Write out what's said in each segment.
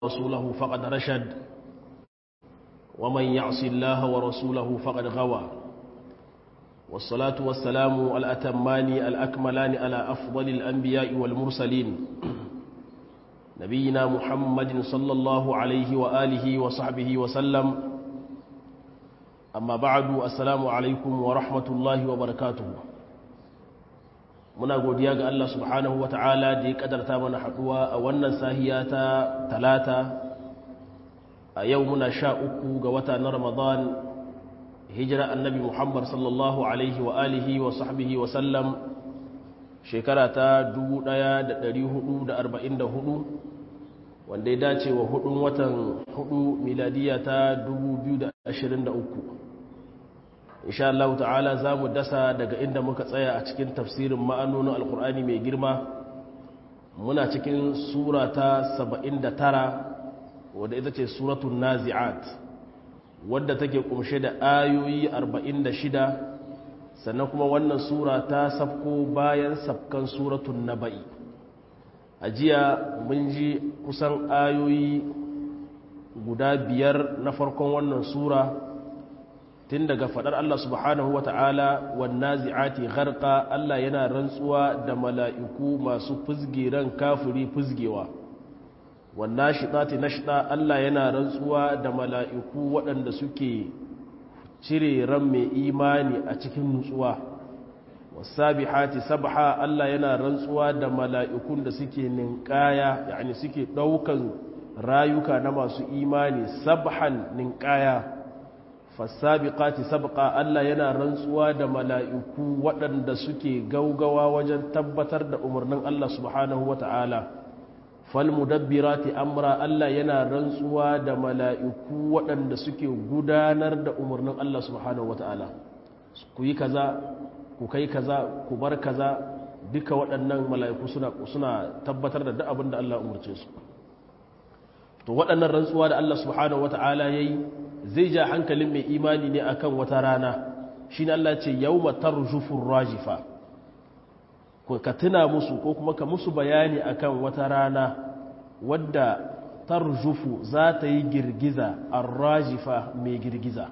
ورسوله فقد رشد ومن يعص الله ورسوله فقد غوى والصلاة والسلام الأتمان الأكملان على أفضل الأنبياء والمرسلين نبينا محمد صلى الله عليه وآله وصحبه وسلم أما بعد السلام عليكم ورحمة الله وبركاته muna godiya ga Allah subhanahu wa ta'ala da ya kadarta mana haduwa a wannan sahiya ta talata a yau muna sha uku ga wata na ramadan hijira annabi muhammad sallallahu alaihi wa alihi wa sahbihi wa sallam shekara ta 1444 wanda ya dace wa hudun watan hudu miladiya ta 2023 insha Allah ta'ala za mu dasa daga inda muka tsaya a cikin tafsirin ma'anonin alkur'ani mai girma muna cikin sura ta 79 wadda ita ce suratun nazi'at wadda take kumshe da ayoyi 46 sannan kuma wannan sura ta safko bayan safkan suratun naba'i a jiya mun ji kusan ayoyi guda biyar na farkon wannan sura tun daga fadar Allah subhanahu wata'ala wannan zi'ati gharqa Allah yana rantsuwa da mala'iku masu fuzgiran kafiri fuzgewa wannan shidati nashda Allah yana rantsuwa da mala'iku waɗanda suke cire ran mai imani a cikin nutsuwa wasabihati sabha Allah yana rantsuwa da mala'ikun da suke ninkaya yani suke ɗaukan rayuka na masu imani sabhan ninkaya fasabiqati sabqa Allah yana rantsuwa da mala'iku waɗanda suke gaugawa wajen tabbatar da umarnin Allah subhanahu wata'ala falmudabbirati amra Allah yana rantsuwa da mala'iku waɗanda suke gudanar da umarnin Allah subhanahu wata'ala ku yi kaza ku kai kaza ku bar kaza duka waɗannan mala'iku suna suna tabbatar da duk abin da Allah umarce su to waɗannan rantsuwa da Allah subhanahu wata'ala yayi zai ja hankalin mai imani ne akan wata rana shi ne Allah ce yau matar jufin rajifa ka tuna musu ko kuma ka musu bayani akan wata rana wadda tarjufu za ta yi girgiza a rajifa mai girgiza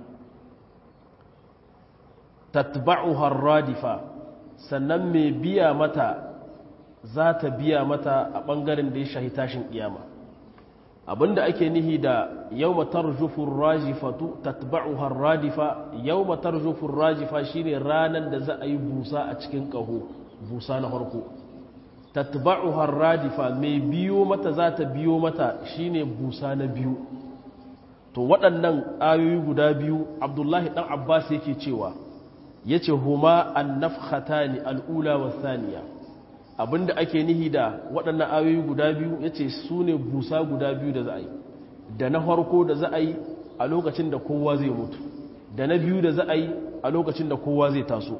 tatba'uhar radifa sannan mai biya mata za ta biya mata a ɓangaren da ya shahi tashin ƙiyama abinda ake nihi da yawma tarjufur rajifatu tatba'uha radifa yawma tarjufur rajifa shine ranan da za a yi busa a cikin kaho busa na farko tatba'uha radifa mai biyo mata za ta biyo mata shine busa na biyu to waɗannan ayoyi guda biyu abdullahi dan abbas yake cewa yace huma an-nafkhatani al-ula wa thaniya abinda ake nihi da waɗannan ayoyi guda biyu ya ce su ne busa guda biyu da za a yi da na farko da za a yi a lokacin da kowa zai mutu da na biyu da za a yi a lokacin da kowa zai taso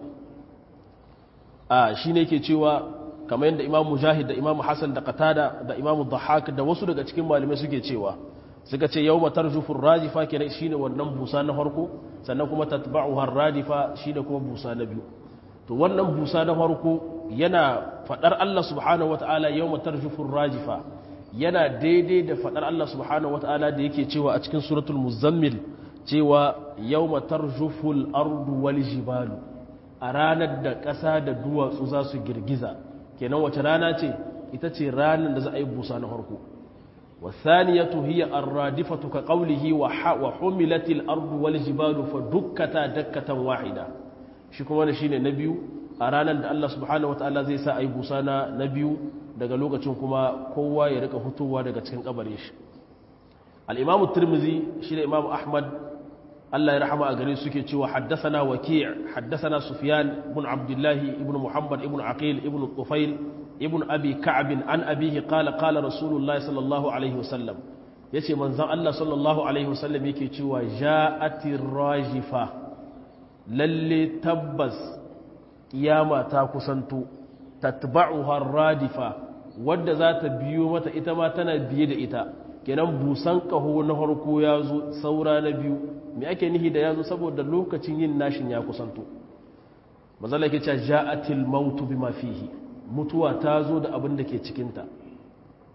a shi ne ke cewa kamar yadda imamu mujahid da imamu hassan da katada da imamu dhahak da wasu daga cikin malamai suke cewa suka ce yau matar jufin rajifa kenan shine wannan busa na farko sannan kuma tatba'uhar radifa shine kuma busa na biyu to wannan busa na farko yana fadar Allah subhanahu wata'ala yau matar jufin rajifa yana daidai da fadar Allah subhanahu wata'ala da yake cewa a cikin suratul muzammil cewa yau matar juful ardu wal jibalu a ranar da ƙasa da duwatsu za su girgiza kenan wace rana ce ita ce ranar da za a yi busa na farko wasaniyatu hiya arradifatu ka qawlihi wa humilatil ardu wal jibalu fa dukkata dakkatan wahida shi kuma da shine na biyu a ranar da Allah subhanahu wataala zai sa a yi busa na na biyu daga lokacin kuma kowa ya rika fitowa daga cikin kabarin shi al-imamu tirmizi shi da imamu ahmad Allah ya rahama a gare suke cewa haddathana waki' haddathana sufyan ibn abdullah ibn muhammad ibn aqil ibn tufail ibn abi ka'b an abihi qala qala rasulullah sallallahu alaihi wasallam yace manzon Allah sallallahu alaihi wasallam yake cewa ja'atir rajifa lalle tabbas kiyama ta kusanto tatba'uha radifa wadda za ta biyo mata ita ma tana biye da ita kenan busan kaho na harko ya zo saura na biyu me ake nihi da ya zo saboda lokacin yin nashin ya kusanto mazala ke cewa ja'atil mautu bima fihi mutuwa ta zo da abin da ke cikinta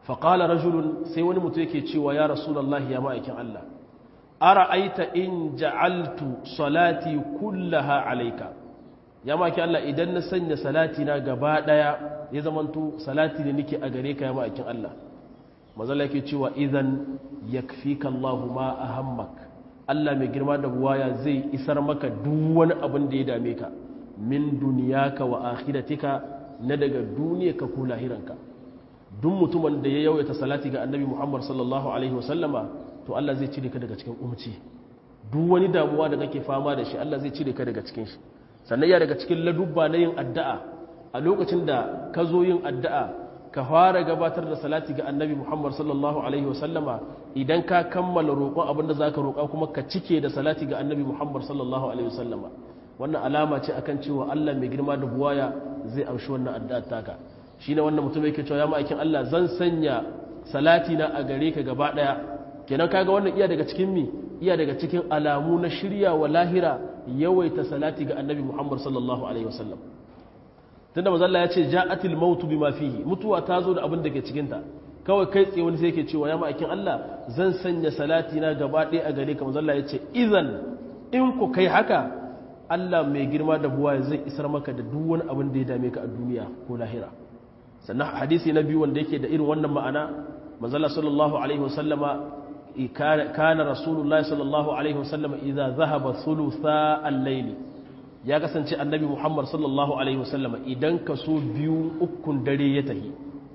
faƙala rajulun sai wani mutu yake cewa ya rasulallah ya ma'aikin Allah ara aita in ja'altu salati kullaha alaika ya ma'aikin Allah idan na sanya salati na gaba ɗaya ya zamanto salati ne nake a gare ka ya ma'aikin Allah mazala yake cewa idan yakfika Allahu ma ahammak Allah mai girma da buwaya zai isar maka duk wani abin da ya dame ka min duniyaka wa akhiratika na daga duniyarka ko lahiranka duk mutumin da ya yawaita salati ga annabi Muhammad sallallahu alaihi wasallama to Allah zai cire ka daga cikin umci duk wani damuwa da kake fama da shi Allah zai cire ka daga cikin shi sannan ya daga cikin ladubba na yin addu'a a lokacin da ka zo yin addu'a ka fara gabatar da salati ga annabi Muhammad sallallahu alaihi wasallama idan ka kammala roƙon abin da zaka roƙa kuma ka cike da salati ga annabi Muhammad sallallahu alaihi wasallama wannan alama ce akan cewa Allah mai girma da buwaya zai amshi wannan addu'a taka shine wannan mutum yake cewa ya ma'aikin Allah zan sanya salati na a gare ka gaba daya kenan kaga wannan iya daga cikin mi iya daga cikin alamu na shirya wa lahira yawaita salati ga annabi Muhammad sallallahu alaihi wasallam tunda manzo Allah ya ce ja'atil mautu bima fihi mutuwa ta zo da abin da ke cikin ta kawai kai tsaye wani sai yake cewa ya ma'aikin Allah zan sanya salati na gaba daya a gare ka manzo Allah ya ce idan in ku kai haka Allah mai girma da buwa zai isar maka da duk wani abin da ya dame ka a duniya ko lahira sannan hadisi na biyu wanda yake da irin wannan ma'ana manzala sallallahu alaihi wasallama kana rasulullahi sallallahu alaihi wasallama idza zahaba thulutha al-layl ya kasance annabi muhammad sallallahu alaihi wasallama idan kaso biyu ukun dare ya tahi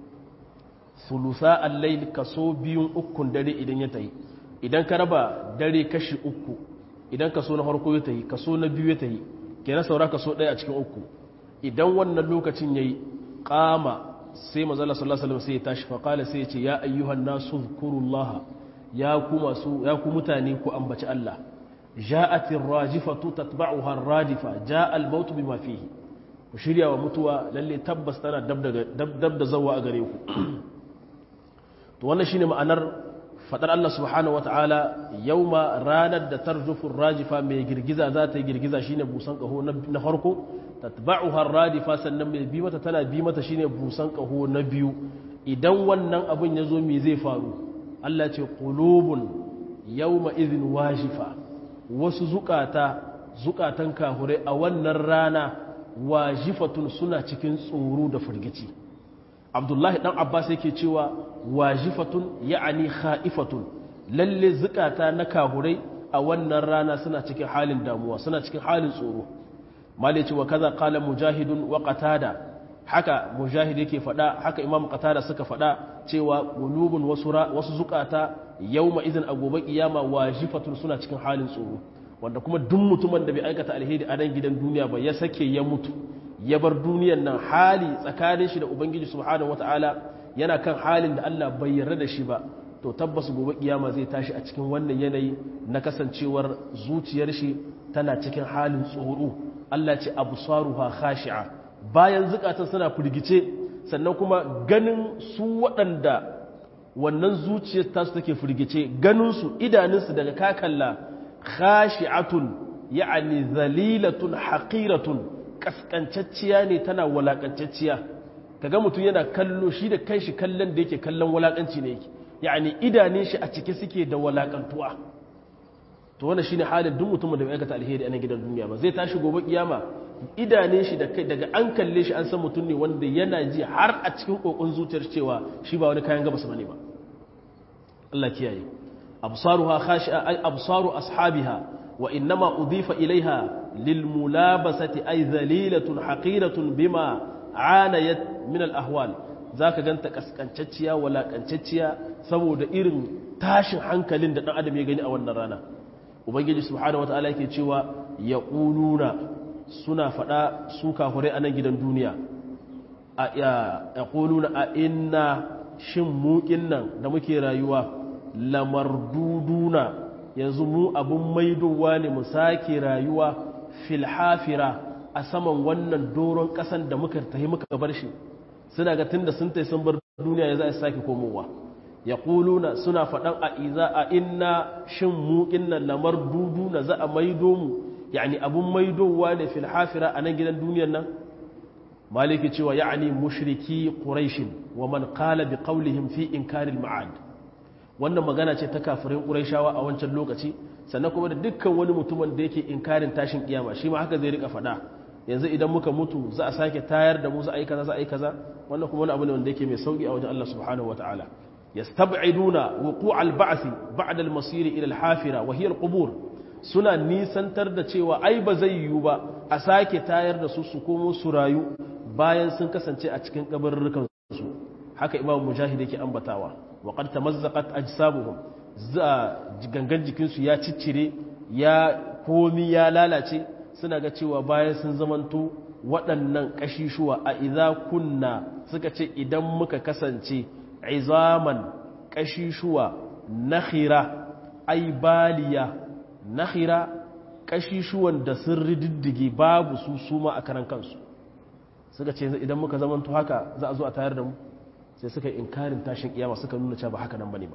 thulutha al-layl kaso biyun ukun dare idan ya tahi idan ka raba dare kashi uku idan kaso na farko ya tahi kaso na biyu ya tahi kenan saura kaso ɗaya a cikin uku idan wannan lokacin yayi qama sai mazala sallallahu alaihi sai ya tashi faƙala sai ya ce ya ayyuhan nasu zkurullaha ya ku masu ya ku mutane ku ambaci Allah ja'atir rajifatu tatba'uha ar-radifa ja'a al-maut bima fihi ku shirya wa mutuwa lalle tabbas tana dab da dab da zawa a gare ku to wannan shine ma'anar fadar Allah subhanahu wata'ala yauma ranar da tarjufu rajifa mai girgiza za ta yi girgiza shine busan kaho na farko tatba'uha radifa sannan mai bi mata tana bi mata shine busan kaho na biyu idan wannan abin ya zo me zai faru Allah ce qulubun yawma idhin wajifa wasu zukata zukatan kahure a wannan rana wajifatun suna cikin tsoro da firgici Abdullahi dan Abbas yake cewa wajifatun ya'ani kha'ifatun lalle zukata na kahurai a wannan rana suna cikin halin damuwa suna cikin halin tsoro malai ce wa kaza qala mujahidun wa qatada haka mujahid yake fada haka imam qatada suka fada cewa qulubun wasu wasu zukata yawma idan a gobe kiyama wajifatun suna cikin halin tsoro wanda kuma duk mutumin da bai aikata alheri a nan gidan duniya ba ya sake ya mutu ya bar duniyan nan hali tsakanin shi da ubangiji subhanahu wataala yana kan halin da Allah bai yarda da shi ba to tabbas gobe kiyama zai tashi a cikin wannan yanayi na kasancewar zuciyar shi tana cikin halin tsoro Allah ce absaruha khashi'a bayan zukatan suna firgice sannan kuma ganin su waɗanda wannan zuciyar tasu take firgice ganin su idanunsu daga kakalla khashi'atun ya'ani zalilatun haqiratun kaskancacciya ne tana walakantacciya kaga mutum yana kallo shi da kanshi kallon da yake kallon walakanci ne yake yani idanun shi a cike suke da walakantuwa to wannan shine halin duk mutumin da bai aikata alheri a nan gidan duniya ba zai tashi gobe kiyama idanun shi da kai daga an kalle shi an san mutum ne wanda yana ji har a cikin kokon zuciyar cewa shi ba wani kayan gabas bane ba Allah kiyaye absaruha khashi'a ay absaru ashabiha wa innama udifa ilaiha lil mulabasati ay dhalilatun haqiratun bima anayat min al ahwal zaka ganta kaskancacciya walakancacciya saboda irin tashin hankalin da dan adam ya gani a wannan rana ubangiji subhanahu wataala yake cewa yaquluna suna fada su kafirai a nan gidan duniya a yaquluna a inna shin muƙin nan da muke rayuwa lamarduduna yanzu mu abun maidowa ne mu sake rayuwa filhafira a saman wannan doron ƙasan da muka tahi muka bar shi suna ga tun da sun tai sun bar duniya ya za a sake komowa ya ƙuluna suna faɗan a iza a inna shin muƙin nan lamar dudu na za a maido mu yani abun maidowa ne filhafira a nan gidan duniyan nan maliki cewa ya'ani mushriki quraish wa man qala bi qawlihim fi inkaril ma'ad wannan magana ce ta kafirin quraishawa a wancan lokaci sannan kuma da dukkan wani mutumin da yake inkarin tashin kiyama shi ma haka zai rika faɗa yanzu idan muka mutu za a sake tayar da mu za a yi kaza za a yi kaza wannan kuma wani abu ne wanda yake mai sauki a wajen Allah subhanahu wataala yastab'iduna wuqu'al ba'th ba'da al-masir ila al-hafira wa hiya al-qubur suna nisantar da cewa ai ba zai yiwu ba a sake tayar da su su komo su rayu bayan sun kasance a cikin kabarurrukan su haka imam mujahid yake ambatawa wa qad tamazzaqat ajsabuhum za gangan jikin su ya ciccire ya komi ya lalace suna ga cewa bayan sun zamanto waɗannan ƙashishuwa a idza kunna suka ce idan muka kasance izaman ƙashishuwa nakhira ai baliya nakhira ƙashishuwan da sun rididdige babu su suma a karan kansu suka ce idan muka zamanto haka za a zo a tayar da mu sai suka inkarin tashin kiyama suka nuna cewa ba haka nan bane ba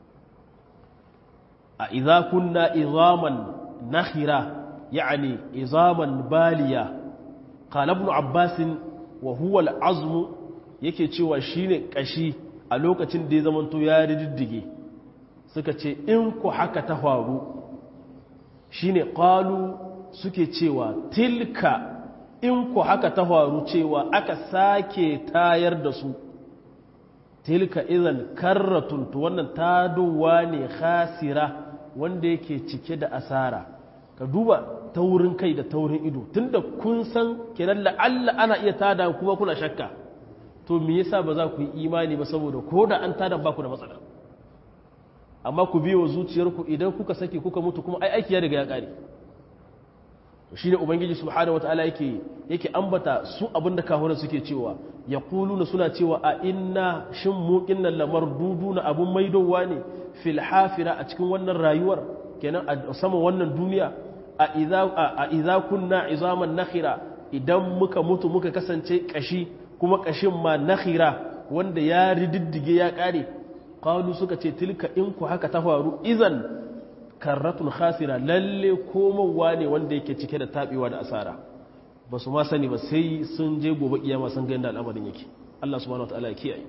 a idza kunna izaman nakhira يعني عظاما بالية قال ابن عباس وهو العظم yake cewa shine kashi a lokacin da ya zamanto ya riddige suka ce in ku haka ta faru shine qalu suke cewa tilka in ku haka ta faru cewa aka sake tayar da su tilka idan karratun to wannan tadowa ne khasira wanda yake cike da asara ka duba taurin kai da taurin ido tunda kun san kenan la'alla ana iya tada kuma kuna shakka to me yasa ba za ku yi imani ba saboda ko da an tada ba ku da matsala amma ku biyo zuciyarku idan kuka saki kuka mutu kuma ai aiki ya riga ya kare to shine ubangiji subhanahu wataala yake yake ambata su abinda kahura suke cewa yaquluna suna cewa a inna shin mu kinnan lamar duduna abun maidowa ne fil hafira a cikin wannan rayuwar kenan a saman wannan duniya a iza kunna izaman nakhira idan muka mutu muka kasance kashi kuma kashin ma nakhira wanda ya rididdige ya kare qalu suka ce tilka in ku haka ta faru idan karratun khasira lalle komowa ne wanda yake cike da tabewa da asara ba su ma sani ba sai sun je gobe kiyama sun ga yadda al'amarin yake Allah subhanahu wataala ya kiyaye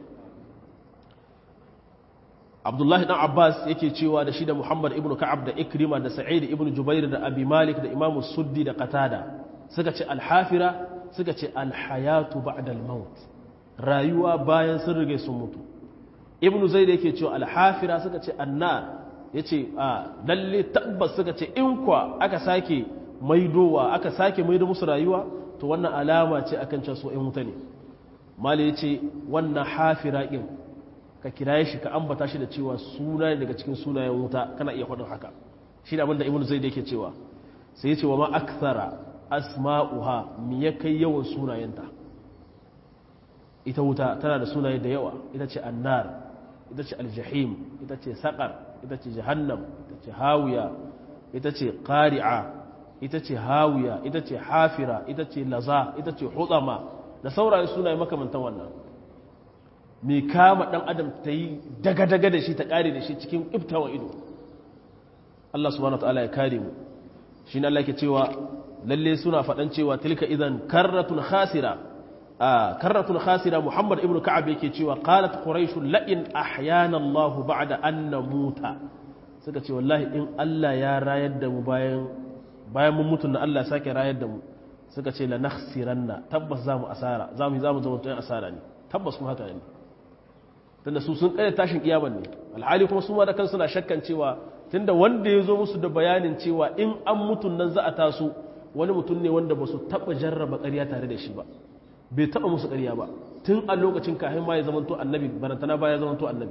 abdullahi dan abbas yake cewa da shi da muhammad ibn ka'ab da ikrima da sa'id ibn jubair da abi malik da imam suddi da qatada suka ce alhafira suka ce alhayatu ba'da almaut rayuwa bayan sun rige sun mutu ibn zaid yake cewa alhafira suka ce annar yace a lalle tabbas suka ce in kwa aka sake maidowa aka sake maido musu rayuwa to wannan alama ce akan cewa su in wuta ne mali yace wannan hafira din ka kiraye shi ka ambata shi da cewa suna ne daga cikin sunayen wuta kana iya faɗin haka shi da abinda ibnu zaid yake cewa sai yace wa ma akthara asma'uha mi ya kai yawan sunayenta ita wuta tana da sunaye da yawa ita ce annar ita ce aljahim ita ce saqar ita ce jahannam ita ce hawiya ita ce qari'a ita ce hawiya ita ce hafira ita ce laza ita ce hudama da saurayen sunaye makamantan wannan mai kama ɗan adam ta yi daga-daga da shi ta ƙare da shi cikin iftawan ido Allah subhanahu wa ta'ala ya kare mu shi Allah ke cewa lalle suna faɗan cewa tilka idan karratun khasira a karratun khasira Muhammad ibn Ka'ab yake cewa qalat quraish la in ahyana Allah ba'da an namuta suka ce wallahi in Allah ya rayar da mu bayan bayan mun mutu na Allah sake rayar da mu suka ce la nakhsiranna tabbas zamu asara zamu zamu zama tsayin asara ne tabbas kuma haka ne tunda su sun kare tashin kiyaman ne alhali kuma su ma da kansu na shakkan cewa tunda wanda ya zo musu da bayanin cewa in an mutun nan za a taso wani mutum ne wanda ba su taɓa jarraba ƙarya tare da shi ba bai taɓa musu ƙarya ba tun a lokacin kahin ma ya zamanto annabi barantana ba ya zamanto annabi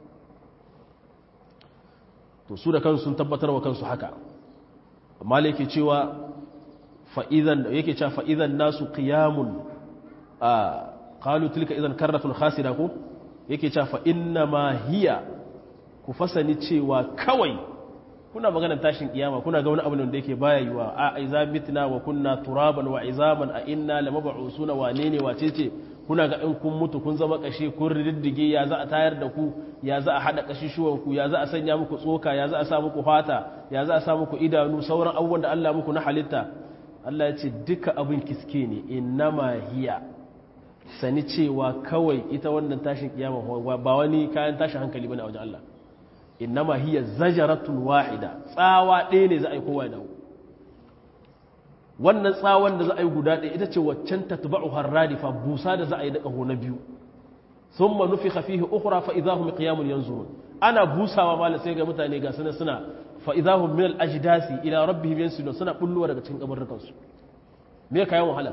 to su da kansu sun tabbatar wa kansu haka amma da yake cewa fa'izan yake cewa fa'izan nasu qiyamun a qalu tilka idan karratun khasira ko yake cewa fa inna ma hiya ku fasani cewa kawai kuna maganar tashin kiyama kuna ga wani abu da yake baya yiwa a aiza mitna wa kunna turaban wa izaman a inna lamab'usuna wane ne wace ce kuna ga in kun mutu kun zama kashe kun riddige ya za a tayar da ku ya za a hada kashishuwan ku ya za a sanya muku tsoka ya za a sa muku fata ya za a sa muku idanu sauran abubuwan da Allah muku na halitta Allah ya ce duka abin kiske ne innama hiya sani cewa kawai ita wannan tashin kiyama ba wani kayan tashin hankali bane a wajen Allah innama hiya zajaratun wahida tsawa ɗaya ne za a yi kowa da wannan tsawon da za a yi guda ɗaya ita ce waccan tatba'u harradifa busa da za a yi da ƙaho na biyu thumma nufikha fihi ukhra fa idahum qiyamun yanzurun ana busawa malam sai ga mutane ga suna suna fa idahum min al ajdasi ila rabbihim yansilun suna bulluwa daga cikin kabarrukan su me kayan wahala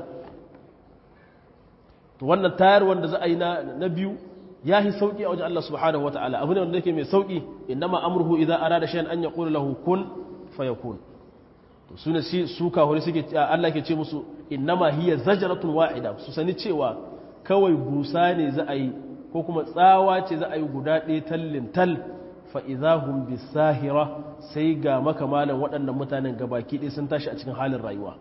to wannan tayar wanda za a yi na biyu ya yi sauƙi a wajen Allah subhanahu wata'ala abu ne wanda yake mai sauƙi innama amruhu idza arada shay'an an yaqulu lahu kun fayakun to sune si su kahuri suke Allah ke ce musu innama hiya zajratun wahida su sani cewa kawai busa ne za a yi ko kuma tsawa ce za a yi guda ɗaya tallin tal fa idahum bisahira sai ga makamalan waɗannan mutanen gabaki ɗaya sun tashi a cikin halin rayuwa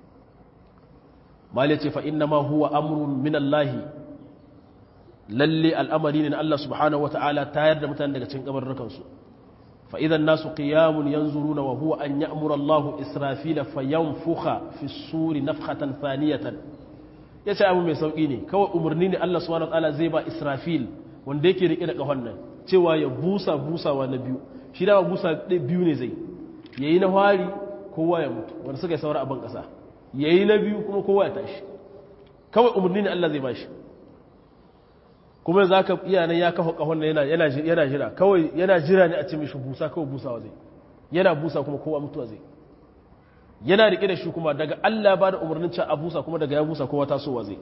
mal ce fa innama huwa amrun min Allah lalle al'amari ne na Allah subhanahu wa ta'ala tayar da mutane daga cikin kabarrukansu fa idan nasu qiyamun yanzuruna wa huwa an ya'mura Allahu Israfila fa yanfukha fi suri nafkhatan thaniyatan yace abu mai sauki ne kawai umarni ne Allah subhanahu wa ta'ala zai ba Israfil wanda yake rike da kafan nan cewa ya busa busawa na biyu shi da busa biyu ne zai yayi na fari kowa ya mutu wanda suka yi saura a ban kasa yayi na biyu kuma kowa ya tashi kawai umarni ne Allah zai ba shi kuma za ka iya nan ya kafa kahon nan yana jira kawai yana jira ne a ce mishi busa kawai busawa zai yana busa kuma kowa mutuwa zai yana rike da shi kuma daga Allah ba da umarnin ca a busa kuma daga ya busa kowa tasowa zai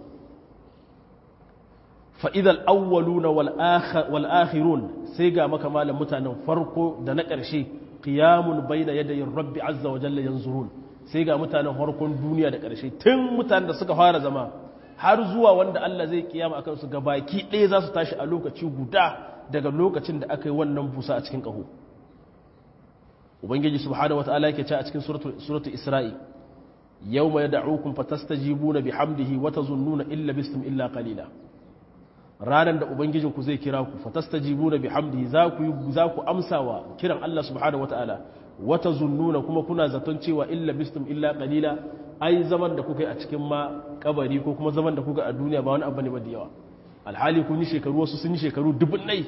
fa'idal awwaluna wal akhirun sai ga maka malam mutanen farko da na ƙarshe qiyamun bayna yadayin rabbi azza wa jalla yanzurun sai ga mutanen farkon duniya da ƙarshe tun mutanen da suka fara zama har zuwa wanda Allah zai kiyama akan su gabaki ɗaya za su tashi a lokaci guda daga lokacin da aka yi wannan busa a cikin ƙaho ubangiji subhanahu wataala yake ce a cikin suratul isra'i yawma yad'ukum fatastajibuna bihamdihi wa tazunnuna illa bistum illa qalila ranan da ubangijin ku zai kira ku fatastajibuna bihamdihi za ku za ku amsawa kiran Allah subhanahu wataala wa tazunnuna kuma kuna zaton cewa illa bistum illa qalila ai zaman da kuka yi a cikin ma kabari ko kuma zaman da kuka a duniya ba wani abu ne ba da yawa alhali kun yi shekaru wasu sun yi shekaru dubunnai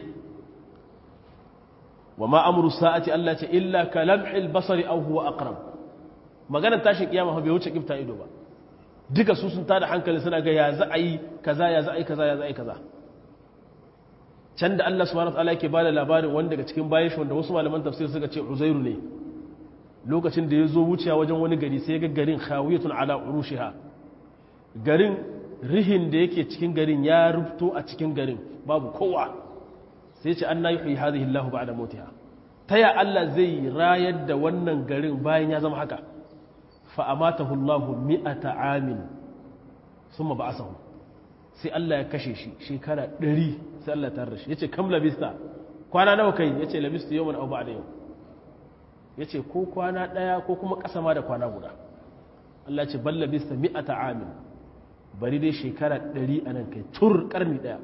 wa ma amru sa'ati Allah ce illa ka lamhil basari aw huwa aqrab maganar tashin kiyama bai wuce kifta ido ba duka su sun tada hankali suna ga ya za a yi kaza ya za a yi kaza ya za a yi kaza can da Allah subhanahu wa ta'ala yake bada labarin wanda daga cikin bayan shi wanda wasu malaman tafsir suka ce Uzairu ne lokacin da ya zo wuciya wajen wani gari sai ga garin khawiyatun ala urushiha garin rihin da yake cikin garin ya rubto a cikin garin babu kowa sai ce an nayi huyi hadhihi Allah ba'da mautiha ta ya Allah zai rayar da wannan garin bayan ya zama haka fa amatahu Allah mi'ata amin thumma ba'athahu sai Allah ya kashe shi shekara 100 sai Allah ya tarar shi yace kam labista kwana nawa kai yace labistu yawman aw ba'da yawm ya ce ko kwana ɗaya ko kuma ƙasa ma da kwana guda Allah ce balla bisa mi'ata amin bari dai shekara ɗari a nan kai tur ƙarni ɗaya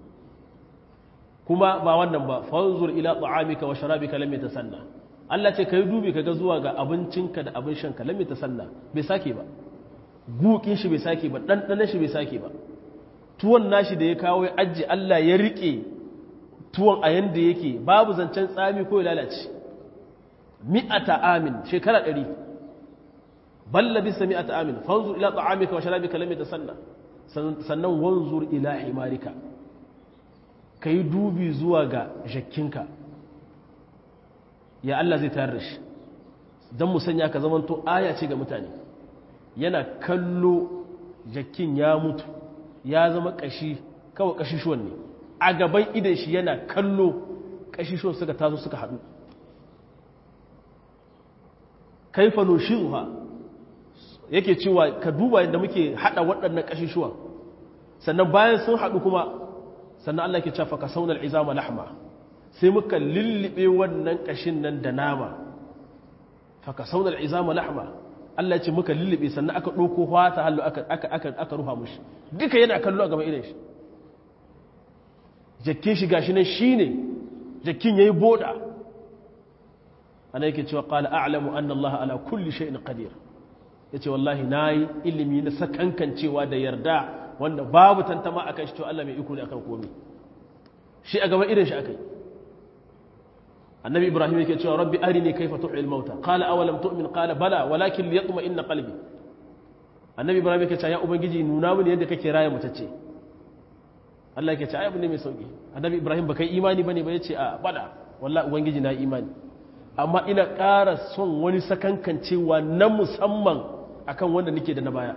kuma ba wannan ba fanzur ila ta'amika wa sharabika lam yatasanna Allah ce kai dubi kaga zuwa ga abincinka da abin shanka lam yatasanna bai sake ba gukin shi bai sake ba ɗanɗanon shi bai sake ba tuwon nashi da ya kawo ya ajiye Allah ya riƙe tuwon a yanda yake babu zancen tsami ko ya lalace mi'ata amin shekara ɗari balla bisa mi'ata amin fanzur ila ta'amika wa sharabika lam yatasanna sannan wanzur ila himarika kai dubi zuwa ga jakkinka ya Allah zai tayar da shi dan mu sanya ka zamanto aya ce ga mutane yana kallo jakkin ya mutu ya zama kashi kawai kashishuwan ne a gaban idan shi yana kallo kashishuwan suka tazo suka haɗu kaifa nushiruha yake cewa ka duba yadda muke hada waɗannan kashishuwa sannan bayan sun hadu kuma sannan Allah ke cewa ka saunal izama lahma sai muka lullube wannan kashin nan da nama fa ka saunal izama lahma Allah ce muka lullube sannan aka ɗauko fata hallu aka aka aka aka ruha mushi duka yana kallo a gaban idan shi jakkin shi gashi nan shine jakkin yayi boda ana yake cewa qala a'lamu anna Allah ala kulli shay'in qadir yace wallahi nayi ilimi na sakankan cewa da yarda wanda babu tantama akan shi to Allah mai iko ne akan komai shi a gaban irin shi akai annabi ibrahim yake cewa rabbi arini kaifa tuhil mauta qala awalam tu'min qala bala walakin liyatma inna qalbi annabi ibrahim yake cewa ya ubangiji nuna mini yadda kake raya mutacce Allah yake cewa ai abu ne mai sauki annabi ibrahim baka imani bane ba yace a bada wallahi ubangiji na imani amma ina ƙara son wani sakankancewa na musamman akan wanda nake da na baya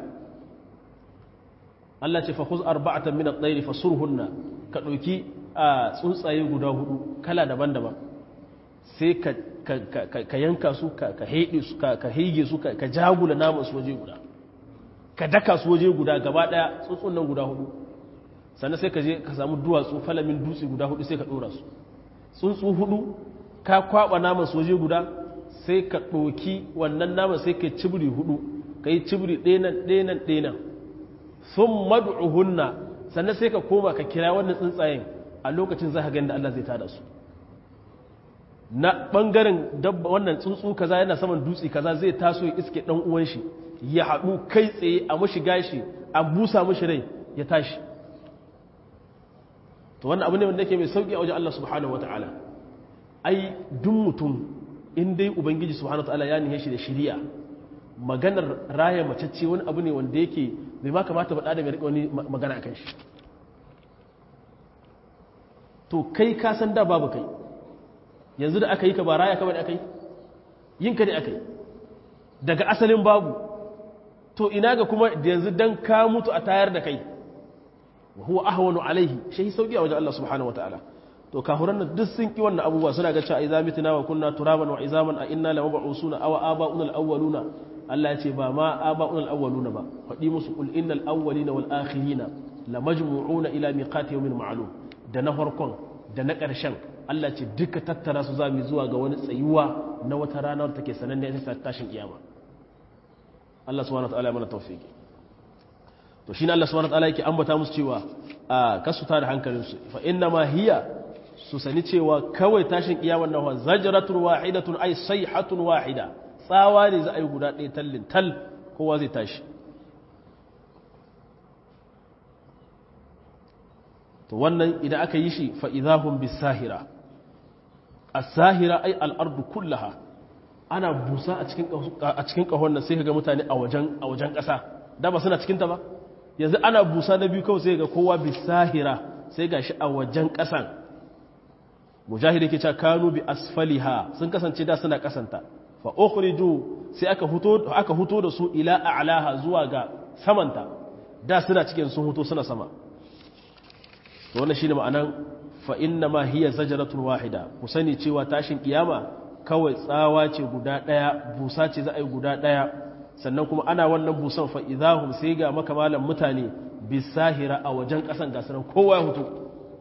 Allah ce fa khuz arba'atan min at-tayr fasurhunna ka dauki a tsuntsaye guda hudu kala daban-daban sai ka yanka su ka haɗe su ka haige su ka jagula naman su waje guda ka daka su waje guda gaba ɗaya tsuntsun nan guda hudu sannan sai ka je ka samu duwatsu falamin dutse guda hudu sai ka ɗora su tsuntsu hudu ka kwaɓa naman su waje guda sai ka ɗoki wannan naman sai ka cibiri hudu ka yi cibiri ɗenan ɗenan ɗenan sun madu'uhunna sannan sai ka koma ka kira wannan tsuntsayen a lokacin za ka gani da Allah zai tada su na ɓangaren dabba wannan tsuntsu kaza yana saman dutse kaza zai taso ya iske ɗan uwan shi ya haɗu kai tsaye a mashi gashi a busa mashi rai ya tashi to wannan abu ne wanda yake mai sauki a wajen Allah subhanahu wataala ai duk mutum in dai ubangiji subhanahu wataala ya nihe shi da shiriya maganar raya macece wani abu ne wanda yake bai ma kamata ba da mai rika wani magana akan shi to kai ka san da babu kai yanzu da aka yi ka ba raya ka bane aka yi yin ka ne aka yi daga asalin babu to ina ga kuma yanzu dan ka mutu a tayar da kai wa huwa ahwanu alaihi shi sauki a wajen Allah subhanahu wataala to kafuran nan duk sun ki wannan abubuwa suna ga cewa idza mitna wa kunna turaban wa izaman a inna la mab'usuna aw aba'una al-awwaluna Allah ya ce ba ma aba'una al-awwaluna ba fadi musu qul innal awwalina wal akhirina la majmu'una ila miqati yawmin ma'lum da na farkon da na ƙarshen Allah ce duka tattara su zami zuwa ga wani tsayuwa na wata rana da take sananne ta tashin kiyama Allah subhanahu wa ta'ala ya mana tawfiki to shine Allah subhanahu wa ta'ala yake ambata musu cewa a kasu ta da hankalin su fa inna ma hiya su sani cewa kawai tashin kiyama nan wa zajratun wahidatun ay sayhatun wahida tsawa ne za a yi guda ɗaya tallin tal kowa zai tashi to wannan idan aka yi shi fa'izahun bisahira a sahira ai al'ardu kullaha ana busa a cikin ƙahon nan sai ga mutane a wajen ƙasa da ba suna cikinta ba yanzu ana busa na biyu kawai sai ga kowa bisahira sai ga shi a wajen ƙasan mujahid yake cewa kanu bi asfaliha sun kasance da suna ƙasanta fa ukhriju sai aka huto aka huto da su ila a'laha zuwa ga samanta da suna cikin sun huto suna sama to wannan shine ma'anan fa inna ma hiya zajratun wahida ku sani cewa tashin kiyama kawai tsawa ce guda daya busa ce za a yi guda daya sannan kuma ana wannan busan fa idahum sai ga makamalan mutane bisahira a wajen kasan gasaran kowa ya hutu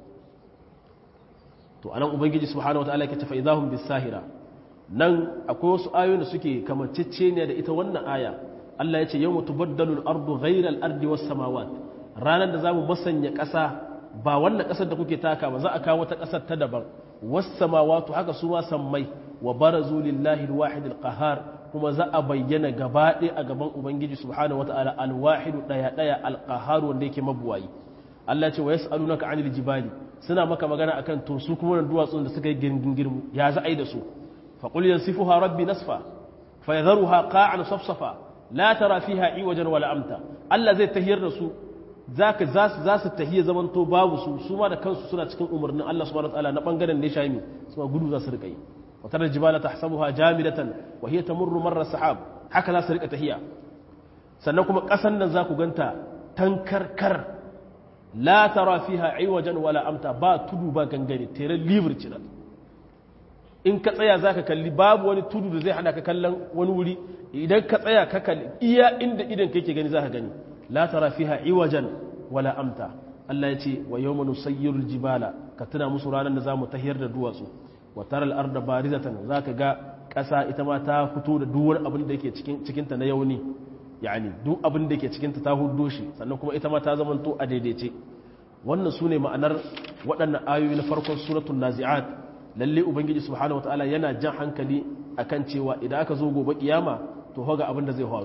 to anan ubangiji subhanahu wataala yake fa idahum bisahira nan akwai wasu ayoyi da suke kamancece ne da ita wannan aya Allah ya ce yawma tubaddalu al-ardu ghayra al-ardi was-samawat ranar da zamu masanya ƙasa ba wannan ƙasar da kuke taka ba za a kawo wata ƙasar ta daban was-samawatu haka su ma sammai wa barazu lillahi al-wahid al-qahhar kuma za a bayyana gaba ɗaya a gaban ubangiji subhanahu wata'ala al-wahid daya daya al-qahhar wanda yake mabuwayi Allah ce wa yas'alunaka 'anil jibali suna maka magana akan to su kuma duwatsun da suka yi girgirmu ya za a yi da su fa qul yansifuha rabbi nasfa fa yadharuha qa'an safsafa la tara fiha iwajan wala amta Allah zai tahiyar da su zaka za su za su tahiyya zamanto babu su su ma da kansu suna cikin umarnin Allah subhanahu wataala na bangaren da ya shayi su gudu za su rika yi wa tara jibala tahsabuha jamidatan wa hiya tamurru marra sahab haka za su rika tahiyya sannan kuma kasan nan za ku ganta tankarkar la tara fiha iwajan wala amta ba tudu ba gangare tere libur cinan in ka tsaya za ka kalli babu wani tudu da zai hana ka kallon wani wuri idan ka tsaya ka kalli iya inda idan kake gani za ka gani la tara fiha iwajan wala amta Allah ya ce wa yawma nusayyirul jibala ka tuna musu ranar da zamu tahiyar da duwatsu wa taral arda barizatan zaka ga ƙasa ita ma ta fito da duk wani abin da yake cikin cikin ta na yauni yani duk abin da yake cikin ta ta huddo shi sannan kuma ita ma ta zamanto a daidaice wannan sune ma'anar waɗannan ayoyi na farkon suratul nazi'at lalle ubangiji subhanahu wataala yana jan hankali akan cewa idan aka zo gobe kiyama to hoga abin da zai faru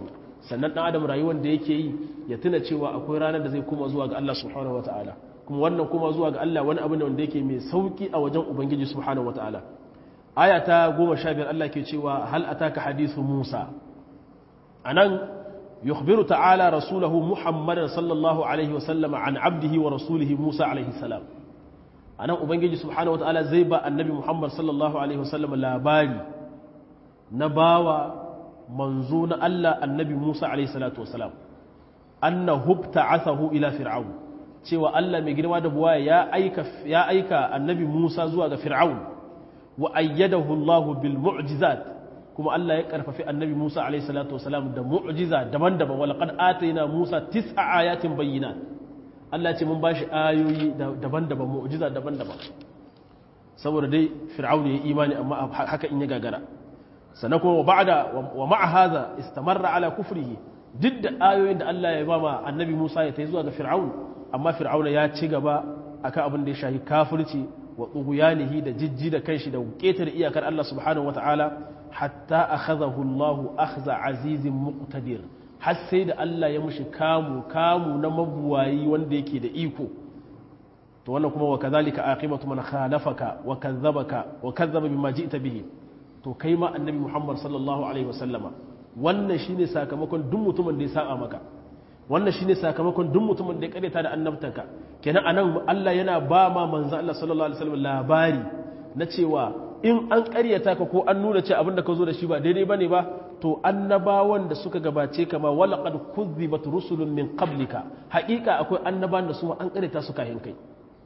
sannan dan adam rayuwar da yake yi ya tuna cewa akwai ranar da zai koma zuwa ga Allah subhanahu wataala kuma wannan kuma zuwa ga Allah wani abu ne wanda yake mai sauki a wajen ubangiji subhanahu wataala aya ta 15 Allah ke cewa hal ataka hadithu Musa anan yukhbiru ta'ala rasulahu Muhammadan sallallahu alaihi wasallam an abdihi wa rasulihi Musa alaihi salam anan ubangiji subhanahu wataala zai ba annabi Muhammad sallallahu alaihi wasallam labari na bawa manzo na Allah annabi Musa alaihi salatu wasalam annahu ta'athahu ila fir'aun cewa Allah mai girma da buwaya ya aika ya aika annabi Musa zuwa ga fir'aun wa ayyadahu Allah bil mu'jizat kuma Allah ya karfafi annabi Musa alaihi salatu wasalam da mu'jiza daban-daban wa laqad atayna Musa tis'a ayatin bayyinat Allah ce mun bashi ayoyi daban-daban mu'jiza daban-daban saboda dai fir'aun ya imani amma haka in ya gagara sannan kuma wa ba'da wa ma'a hadha istamarra ala kufrihi duk da ayoyin da Allah ya ba ma annabi Musa ya tai zuwa ga fir'aun amma fir'auna ya ci gaba akan abin da ya shahi kafirci wa tughyanihi da jijji da kanshi da ketar iyakar Allah subhanahu wataala hatta akhadahu Allah akhza azizin muqtadir har sai da Allah ya mushi kamu kamu na mabuwayi wanda yake da iko to wannan kuma wa kadhalika aqibatu man khalafaka wa kadhabaka wa kadhaba bima ji'ta bihi to kai ma annabi Muhammad sallallahu alaihi wasallama wannan shine sakamakon duk mutumin da ya saba maka wannan shine sakamakon duk mutumin da ya kareta da annabtanka kenan anan Allah yana ba ma manzo Allah sallallahu alaihi wasallam labari na cewa in an karyata ka ko an nuna cewa abinda ka zo da shi ba daidai bane ba to annabawan da suka gabace ka ma walaqad kuzzibat rusulun min qablika haƙiƙa akwai annabawan da su ma an karyata su kayan kai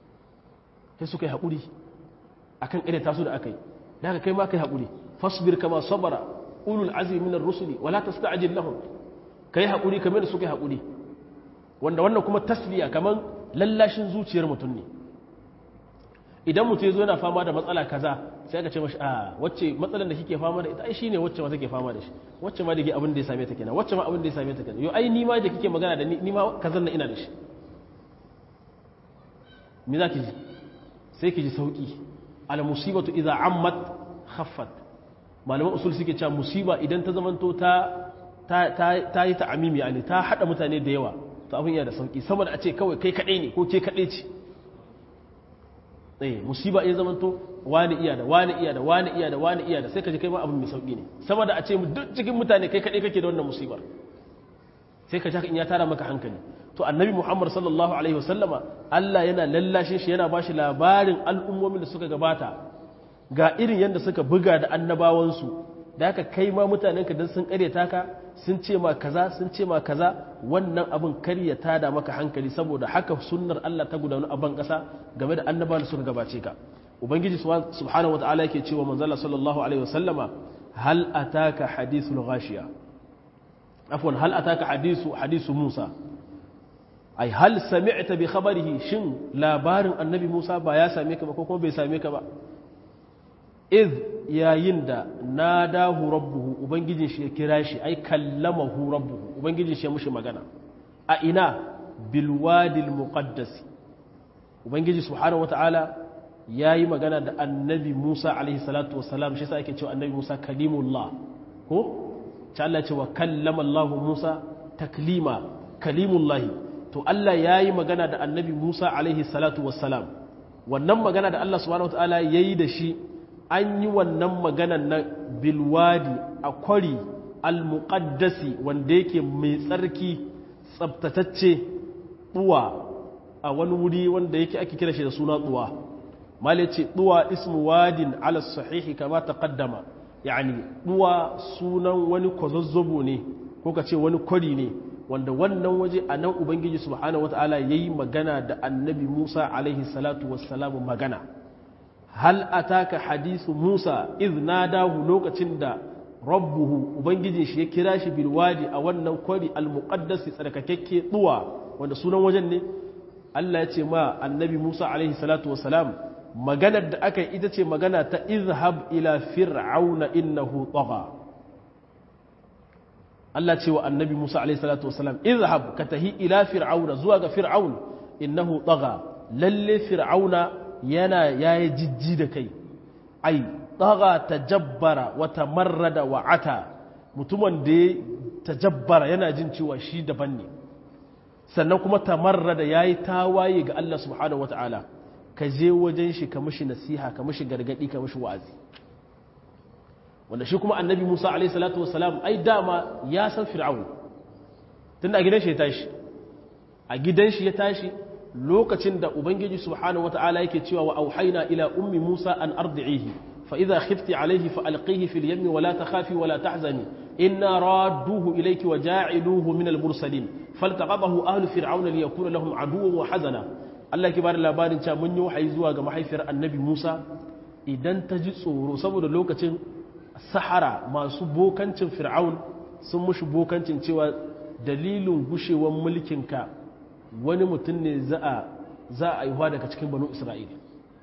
sai suka yi haƙuri akan karyata su da akai daga kai ma kai haƙuri fasbir kama sabara ulul azmi minar rusuli wala tasta'jil lahum kai haƙuri kamar da suka yi haƙuri wanda wannan kuma tasliya kamar lallashin zuciyar mutum ne idan mutum ya zo yana fama da matsala kaza sai aka ce mashi a wacce matsalar da kike fama da ita ai shine wacce ma take fama da shi wacce ma da ke abin da ya same ta kenan wacce ma abin da ya same ta kenan yo ai ni ma da kike magana da ni ni ma kazan na ina da shi me za ki ji sai ki ji sauki al musibatu idza ammat khaffat malaman usul suke cewa musiba idan ta zamanto ta ta yi ta'amimi yani ta hada mutane da yawa to abin yana da sauki sama da a ce kawai kai kadai ne ko ke kadai ce eh musiba ya zamanto wani iya da wani iya da wani iya da wani iya da sai ka ji kai ma abin mai sauki ne sama da a ce duk cikin mutane kai kadai kake da wannan musibar sai ka in ya tara maka hankali to annabi muhammad sallallahu alaihi wasallama Allah yana lallashin shi yana bashi labarin al'ummomin da suka gabata ga irin yadda suka buga da annabawansu da haka kai ma mutanenka don sun karyata ka sun ce ma kaza sun ce ma kaza wannan abin karyata da maka hankali saboda haka sunnar Allah ta gudanu a ban kasa game da annabawan da suka gabace ka ubangiji subhanahu wataala yake cewa manzala sallallahu alaihi wasallama hal ataka hadithul ghashiya afwan hal ataka hadithu hadithu Musa ai hal sami'ta bi khabarihi shin labarin annabi Musa ba ya same ka ba ko kuma bai same ka ba iz yayin da nadahu rabbuhu ubangijin shi ya kira shi ai kallamahu rabbuhu ubangijin shi ya mushi magana a ina bil wadil muqaddas ubangiji subhanahu wataala yayi magana da annabi Musa alaihi salatu wassalam shi yasa ake cewa annabi Musa kalimullah ko ta Allah ce wa kallama Allah Musa taklima kalimullah to Allah yayi magana da annabi Musa alaihi salatu wassalam wannan magana da Allah subhanahu wataala yayi da shi an yi wannan maganan na bilwadi a kwari almuqaddasi wanda yake mai tsarki tsabtatacce ɗuwa a wani wuri wanda yake ake kira shi da suna ɗuwa mali ce ɗuwa ismu wadin ala sahihi kama taqaddama yani ɗuwa sunan wani kwazazzabo ne ko ka ce wani kwari ne wanda wannan waje a nan ubangiji subhanahu wataala yayi magana da annabi Musa alaihi salatu wassalamu magana hal ataka hadisu Musa iz nadahu lokacin da rabbuhu ubangijin shi ya kira shi bil wadi a wannan kwari al muqaddas tsarkakekke duwa wanda sunan wajen ne Allah ya ce ma annabi Musa alaihi salatu wassalam maganar da aka yi ita ce magana ta izhab ila fir'auna innahu tagha Allah ce wa annabi Musa alaihi salatu wassalam izhab ka tahi ila fir'auna zuwa ga fir'aun innahu tagha lalle fir'auna yana yayi jijji da kai ai tagha tajabbara wa tamarrada wa ata mutumin da ya tajabbara yana jin cewa shi daban ne sannan kuma tamarra da yayi tawaye ga Allah subhanahu wataala ka je wajen shi ka mishi nasiha ka mishi gargadi ka mishi wa'azi wanda shi kuma annabi Musa alaihi salatu wassalam ai dama ya san fir'aun tunda a gidan shi ya tashi a gidan shi ya tashi lokacin da ubangiji subhanahu wataala yake cewa wa auhayna ila ummi Musa an ardi'ihi fa idha khifti alayhi fa alqihi fil yammi wa la takhafi wa la tahzani inna radduhu ilayki wa ja'iluhu min al mursalin faltaqadahu ahlu fir'auna liyakuna lahum aduwwan wa hazana Allah ke bada labarin cewa mun yi wahayi zuwa ga mahaifiyar annabi Musa idan ta ji tsoro saboda lokacin sahara masu bokancin fir'aun sun mushi bokancin cewa dalilin gushewar mulkinka wani mutum ne za a aihuwa daga cikin banu isra'ila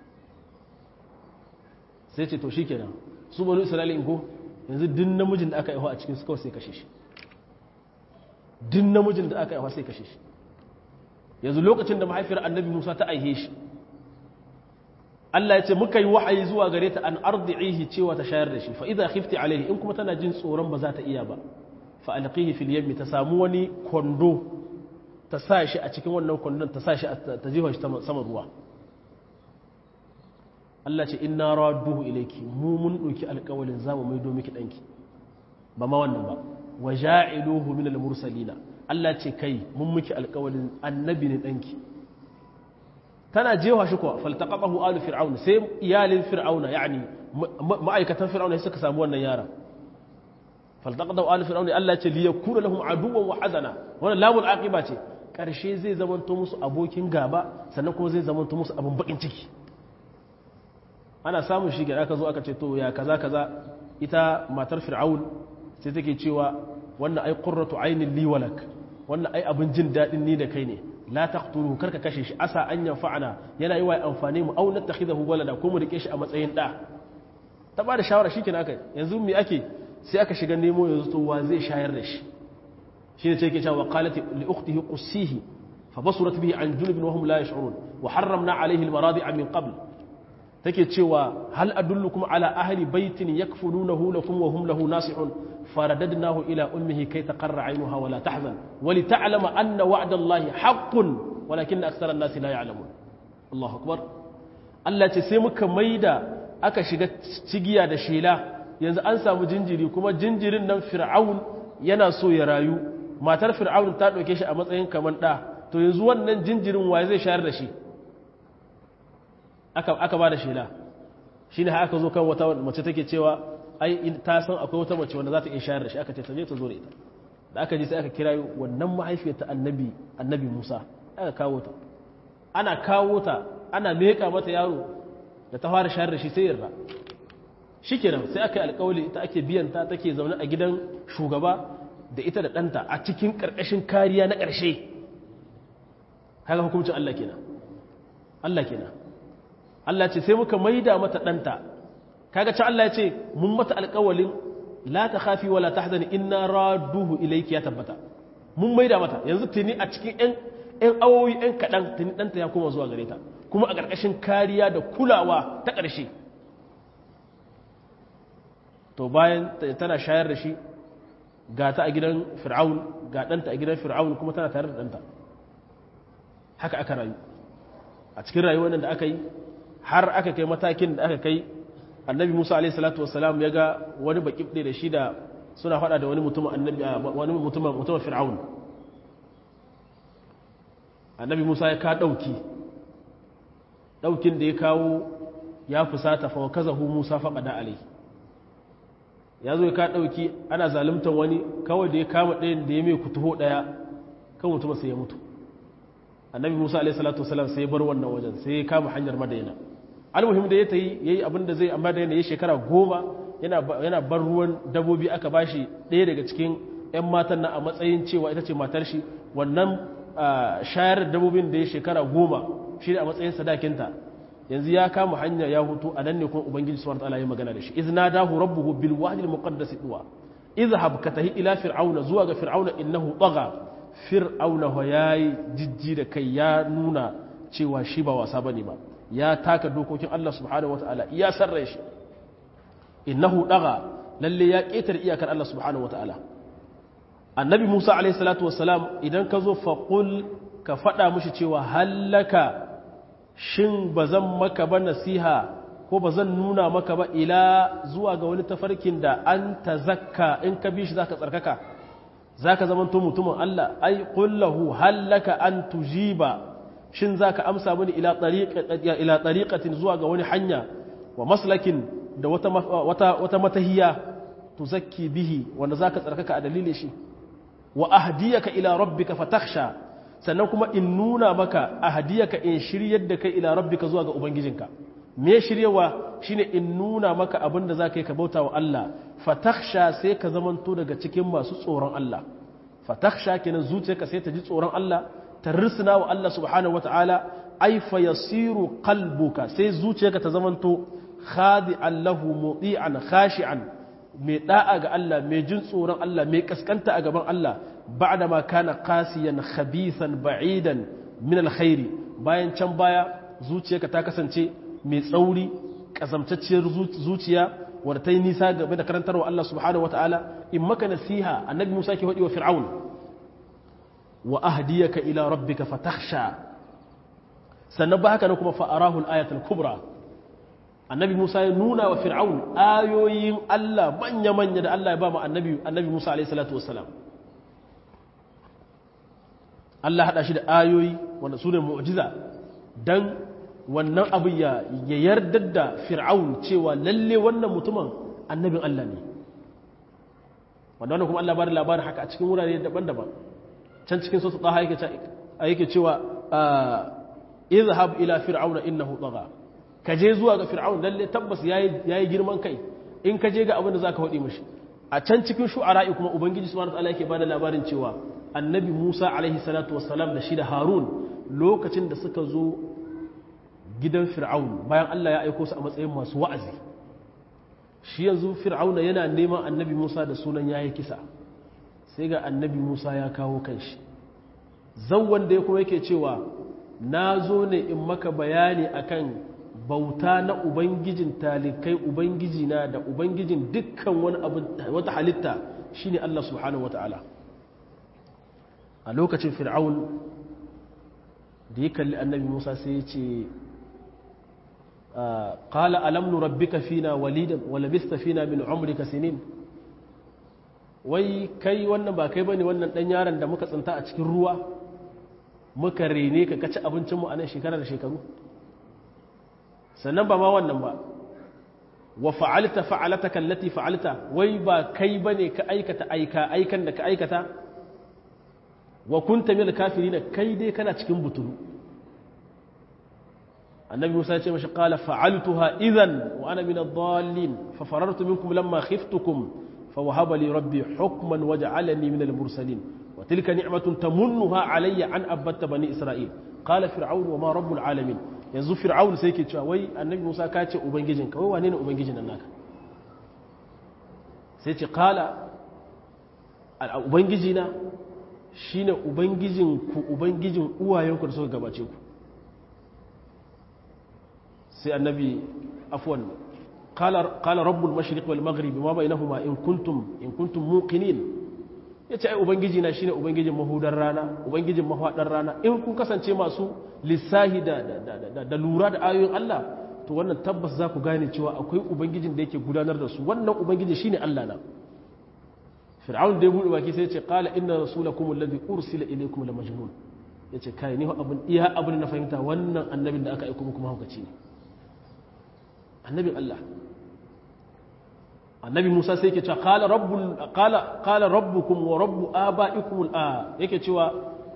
sai ce to shi kenan su banu isra'ila ko yanzu din namijin da aka aihuwa a cikin su kawai sai kashe shi din namijin da aka aihuwa sai kashe shi yanzu lokacin da mahaifiyar annabi musa ta aihe shi Allah ya ce muka yi wahayi zuwa gare ta an ardi'ihi cewa ta shayar da shi fa idza khifti alaihi in kuma tana jin tsoron ba za ta iya ba fa alqihi fil yammi ta samu wani kondo ta sa shi a cikin wannan kwandon ta sa shi ta jefa shi sama ruwa Allah ce inna radduhu ilayki mu mun dauki alƙawalin zamu maido miki danki ba ma wannan ba wa ja'iluhu min al-mursalina Allah ce kai mun miki alƙawalin annabi ne danki tana jewa shi kuwa faltaqahu alu fir'auna sai iyalin fir'auna yani ma'aikatan fir'auna suka samu wannan yara faltaqahu alu fir'auna Allah ce liyakuna lahum aduwwan wa hazana wannan lamul aqiba ce karshe zai zamanto musu abokin gaba sannan kuma zai zamanto musu abin bakin ciki ana samun shi ga aka zo aka ce to ya kaza kaza ita matar fir'aun sai take cewa wannan ai qurratu ainin li walak wannan ai abin jin dadin ni da kai ne la taqtuluhu karka kashe shi asa an yanfa'ana yana yi wa amfani mu au nattakhidahu walada ko mu rike shi a matsayin da ta ba da shawara shikenan aka yanzu me ake sai aka shiga nemo yanzu to wa zai shayar da shi shine sai yake cewa qalat li ukhtihi qussihi fa basurat bihi an junub wa hum la yash'urun wa harramna alayhi al-maradi'a min qabl take cewa hal adullukum ala ahli baitin yakfulunahu lakum wa hum lahu nasihun faradadnahu ila ummihi kay taqarra aynuha wa la tahzan wa li ta'lama anna wa'da allahi haqqun walakin akthara an-nasi la ya'lamun Allahu akbar Allah ce sai muka maida aka shiga cigiya da shela yanzu an samu jinjiri kuma jinjirin nan fir'aun yana so ya rayu matar fir'aun ta dauke shi a matsayin kaman da to yanzu wannan jinjirin waye zai shayar da shi aka ba da shela shi ne aka zo kan wata mace take cewa ai ta san akwai wata mace wanda za ta iya shayar da shi aka ce ta je ta zo da ita da aka ji sai aka kira wannan mahaifiyar ta annabi annabi Musa aka kawo ta ana kawo ta ana meka mata yaro da ta fara shayar da shi sai yarda shikenan sai aka yi alƙawali ita ake biyan ta take zaune a gidan shugaba da ita da ɗanta a cikin ƙarƙashin kariya na ƙarshe haka hukuncin Allah kenan Allah kenan Allah ce sai muka maida mata ɗanta kaga can Allah ya ce mun mata alƙawalin la ta khafi wala tahzani inna raduhu ilayki ya tabbata mun maida mata yanzu tuni a cikin ƴan ƴan awoyi ƴan kaɗan tuni ɗanta ya koma zuwa gare ta kuma a ƙarƙashin kariya da kulawa ta ƙarshe to bayan tana shayar da shi ga ta a gidan fir'aun ga ɗanta a gidan fir'aun kuma tana tare da ɗanta haka aka rayu a cikin rayuwar nan da aka yi har aka kai matakin da aka kai annabi musa alaihi salatu wasalam ya ga wani baƙi da shi da suna faɗa da wani mutumin annabi wani mutumin mutumin fir'aun annabi musa ya ka ɗauki ɗaukin da ya kawo ya fusata fa kazahu musa faƙada alai ya zo ya ka ɗauki ana zaluntar wani kawai da ya kama ɗayan da ya mai kutuho ɗaya kan mutumin sai ya mutu annabi musa alaihi salatu wasalam sai ya bar wannan wajen sai ya kama hanyar madaina almuhim da ya ta yi ya yi abin da zai amma da ya shekara goma yana bar ruwan dabobi aka bashi ɗaya daga cikin 'yan matan na a matsayin cewa ita ce matar shi wannan shayar dabobin da ya shekara goma shi ne a matsayin sadakinta yanzu ya kama hanya ya hutu a nan ne kuma ubangiji subhanahu wataala ya magana da shi iz nadahu rabbuhu bil wadi al muqaddas duwa izhab ka tahi ila fir'auna zuwa ga fir'auna innahu tagha fir'auna wa yayi jijji da kai ya nuna cewa shi ba wasa bane ba ya taka dokokin Allah subhanahu wataala ya sarra shi innahu tagha lalle ya ƙetare iyakar Allah subhanahu wataala annabi Musa alaihi salatu wassalam idan ka zo faqul ka faɗa mushi cewa hallaka shin bazan maka ba nasiha ko bazan nuna maka ba ila zuwa ga wani tafarkin da an tazakka in ka bi shi zaka tsarkaka zaka zamanto mutumin Allah ai qul lahu hallaka an tujiba shin za ka amsa mini ila tariƙatin zuwa ga wani hanya wa maslakin da wata matahiya tu zakki bihi wanda za ka tsarkaka a dalilin shi wa ahdiyaka ila rabbika fatakhsha sannan kuma in nuna maka ahdiyaka in shiryar da kai ila rabbika zuwa ga ubangijinka me shiryawa shine in nuna maka abin da za ka yi ka bauta wa Allah fatakhsha sai ka zamanto daga cikin masu tsoron Allah fatakhsha kenan zuciyarka sai ta ji tsoron Allah ta risina wa Allah subhanahu wata'ala ai fa yasiru qalbuka sai zuciyarka ta zamanto khadi'an lahu mudi'an khashi'an mai da'a ga Allah mai jin tsoron Allah mai kaskanta a gaban Allah ba'da ma kana qasiyan khabithan ba'idan min alkhairi bayan can baya zuciyarka ta kasance mai tsauri kazamtacciyar zuciya wadda ta yi nisa game da karantarwa Allah subhanahu wata'ala in maka nasiha annabi Musa ke faɗi wa fir'aun wa ahdiyaka ila rabbika fatakhsha sannan ba haka ne kuma fa arahu al-ayatul kubra annabi Musa ya nuna wa fir'aun ayoyin Allah manya manya da Allah ya ba mu annabi annabi Musa alayhi salatu wassalam Allah hada shi da ayoyi wanda sune mu'jiza dan wannan abu ya yarda da fir'aun cewa lalle wannan mutumin annabin Allah ne wanda wannan kuma Allah ba da labarin haka a cikin wurare daban-daban can cikin sosu ɗaha yake cewa izhab ila fir'auna innahu tagha ka je zuwa ga fir'aun lalle tabbas yayi girman kai in ka je ga abin da zaka faɗi mishi a can cikin shu'ara'i kuma ubangiji subhanahu wataala yake bada labarin cewa annabi Musa alaihi salatu wassalam da shi da Harun lokacin da suka zo gidan fir'aun bayan Allah ya aiko su a matsayin masu wa'azi shi yanzu fir'auna yana neman annabi Musa da sunan yayi kisa sai ga annabi Musa ya kawo kanshi zan wanda ya kuma yake cewa na zo ne in maka bayani akan bauta na ubangijin talikai ubangiji na da ubangijin dukkan wani abu wata halitta shine Allah subhanahu wata'ala a lokacin fir'aun da ya kalli annabi Musa sai ya ce qala alam nurabbika fina walidan wa labista fina min umrika sinin wai kai wannan ba kai bane wannan dan yaron da muka tsinta a cikin ruwa muka rene ka kaci abincin mu a nan shekara da shekaru sannan ba ma wannan ba wa fa'alta fa'alataka allati fa'alta wai ba kai bane ka aikata aika aikan da ka aikata wa kunta min kafirin kai dai kana cikin butulu annabi Musa ya ce mashi qala fa'altuha idhan wa ana min ad-dallin fa farartu minkum lamma khiftukum فوهب لي ربي حكما وجعلني من المرسلين وتلك نعمة تمنها علي عن أبت بني إسرائيل قال فرعون وما رب العالمين yanzu fir'aun sai ke cewa wai annabi Musa ka ce ubangijin ka wai wane ne ubangijin nan naka sai ce qala ubangiji na shine ubangijin ku ubangijin uwayen ku da suka gabace ku sai annabi afwan قال قال رب المشرق والمغرب ما بينهما in kuntum in kuntum muqinin yace ai ubangiji na shine ubangijin mahudar rana ubangijin mahwadar rana in kun kasance masu lissahi da da, da, lura da ayoyin Allah to wannan tabbas za ku gane cewa akwai ubangijin da yake gudanar da su wannan ubangiji shine Allah na fir'aun da ya bude baki sai ya ce qala inna rasulakum alladhi ursila ilaykum la majnun yace kai ni abun iya abun na fahimta wannan annabin da aka aika muku mahaukaci ne annabin Allah annabi Musa sai yake cewa qala rabbul qala qala rabbukum wa rabbu abaikum al yake cewa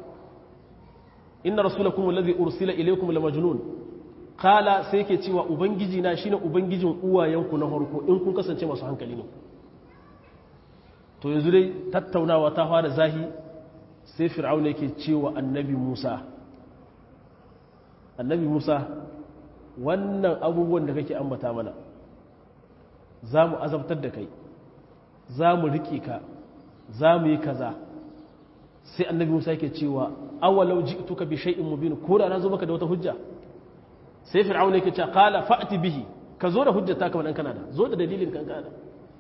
inna rasulakum alladhi ursila ilaykum la majnun qala sai yake cewa ubangiji na shine ubangijin uwayenku na farko in kun kasance masu hankali ne to yanzu dai tattaunawa ta fara zahi sai fir'auna yake cewa annabi Musa annabi Musa wannan abubuwan da kake ambata mana za mu azabtar da kai za mu riƙe ka za mu yi kaza sai annabi musa yake cewa awalau ji'tuka bi shay'in mubin ko da na zo maka da wata hujja sai fir'auna yake cewa qala fa'ti bihi ka zo da hujjata kamar dan kana da zo da dalilin kan kana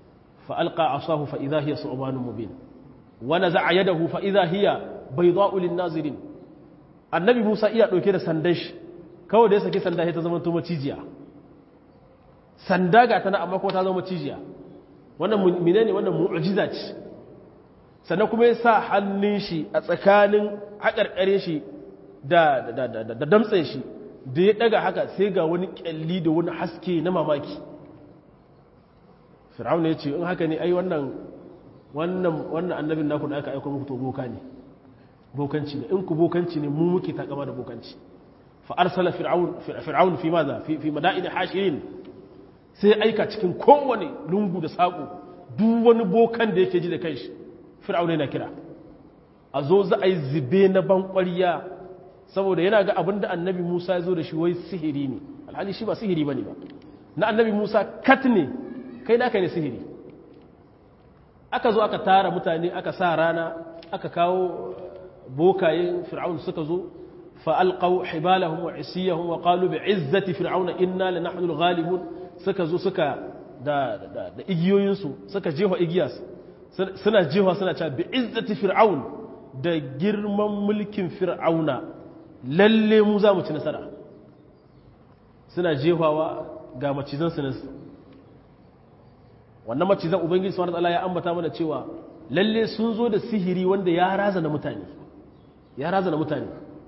fa alqa asahu fa idha hiya su'banun mubin wa naza'a yadahu fa idha hiya bayda'u lin-nazirin annabi Musa iya dauke da sandan shi kawai da ya saki sanda sai ta zama to macijiya sanda ga tana amma ko ta zama macijiya wannan menene wannan mu'jiza ce sannan kuma ya sa hannun shi a tsakanin haƙarƙare shi da damtsen shi da ya ɗaga haka sai ga wani ƙyalli da wani haske na mamaki fir'aun ya ce in haka ne ai wannan wannan annabin naku da aka aiko muku to boka ne bokanci ne in ku bokanci ne mu muke takama da bokanci fa arsala fir'aun fi maza fi mada'in hashirin sai aika cikin kowane lungu da saƙo duk wani bokan da yake ji da kanshi fir'auna yana kira a zo za a yi zube na bankwariya saboda yana ga abin da annabi musa ya zo da shi wai sihiri ne alhali shi ba sihiri ba ne ba na annabi musa kat ne kai naka ne sihiri aka zo aka tara mutane aka sa rana aka kawo bokayen fir'aun suka zo fa'alƙau hibalahum wa isiyahum wa qalu bi izzati fir'auna inna lanahnu al-ghalibun suka zo suka da da igiyoyinsu suka jefa igiyas suna jewa suna cewa bi izzati fir'aun da girman mulkin fir'auna lalle mu za mu ci nasara suna jewawa ga macizan su nasu wannan macizan ubangiji subhanahu wataala ya ambata mana cewa lalle sun zo da sihiri wanda ya razana mutane ya razana mutane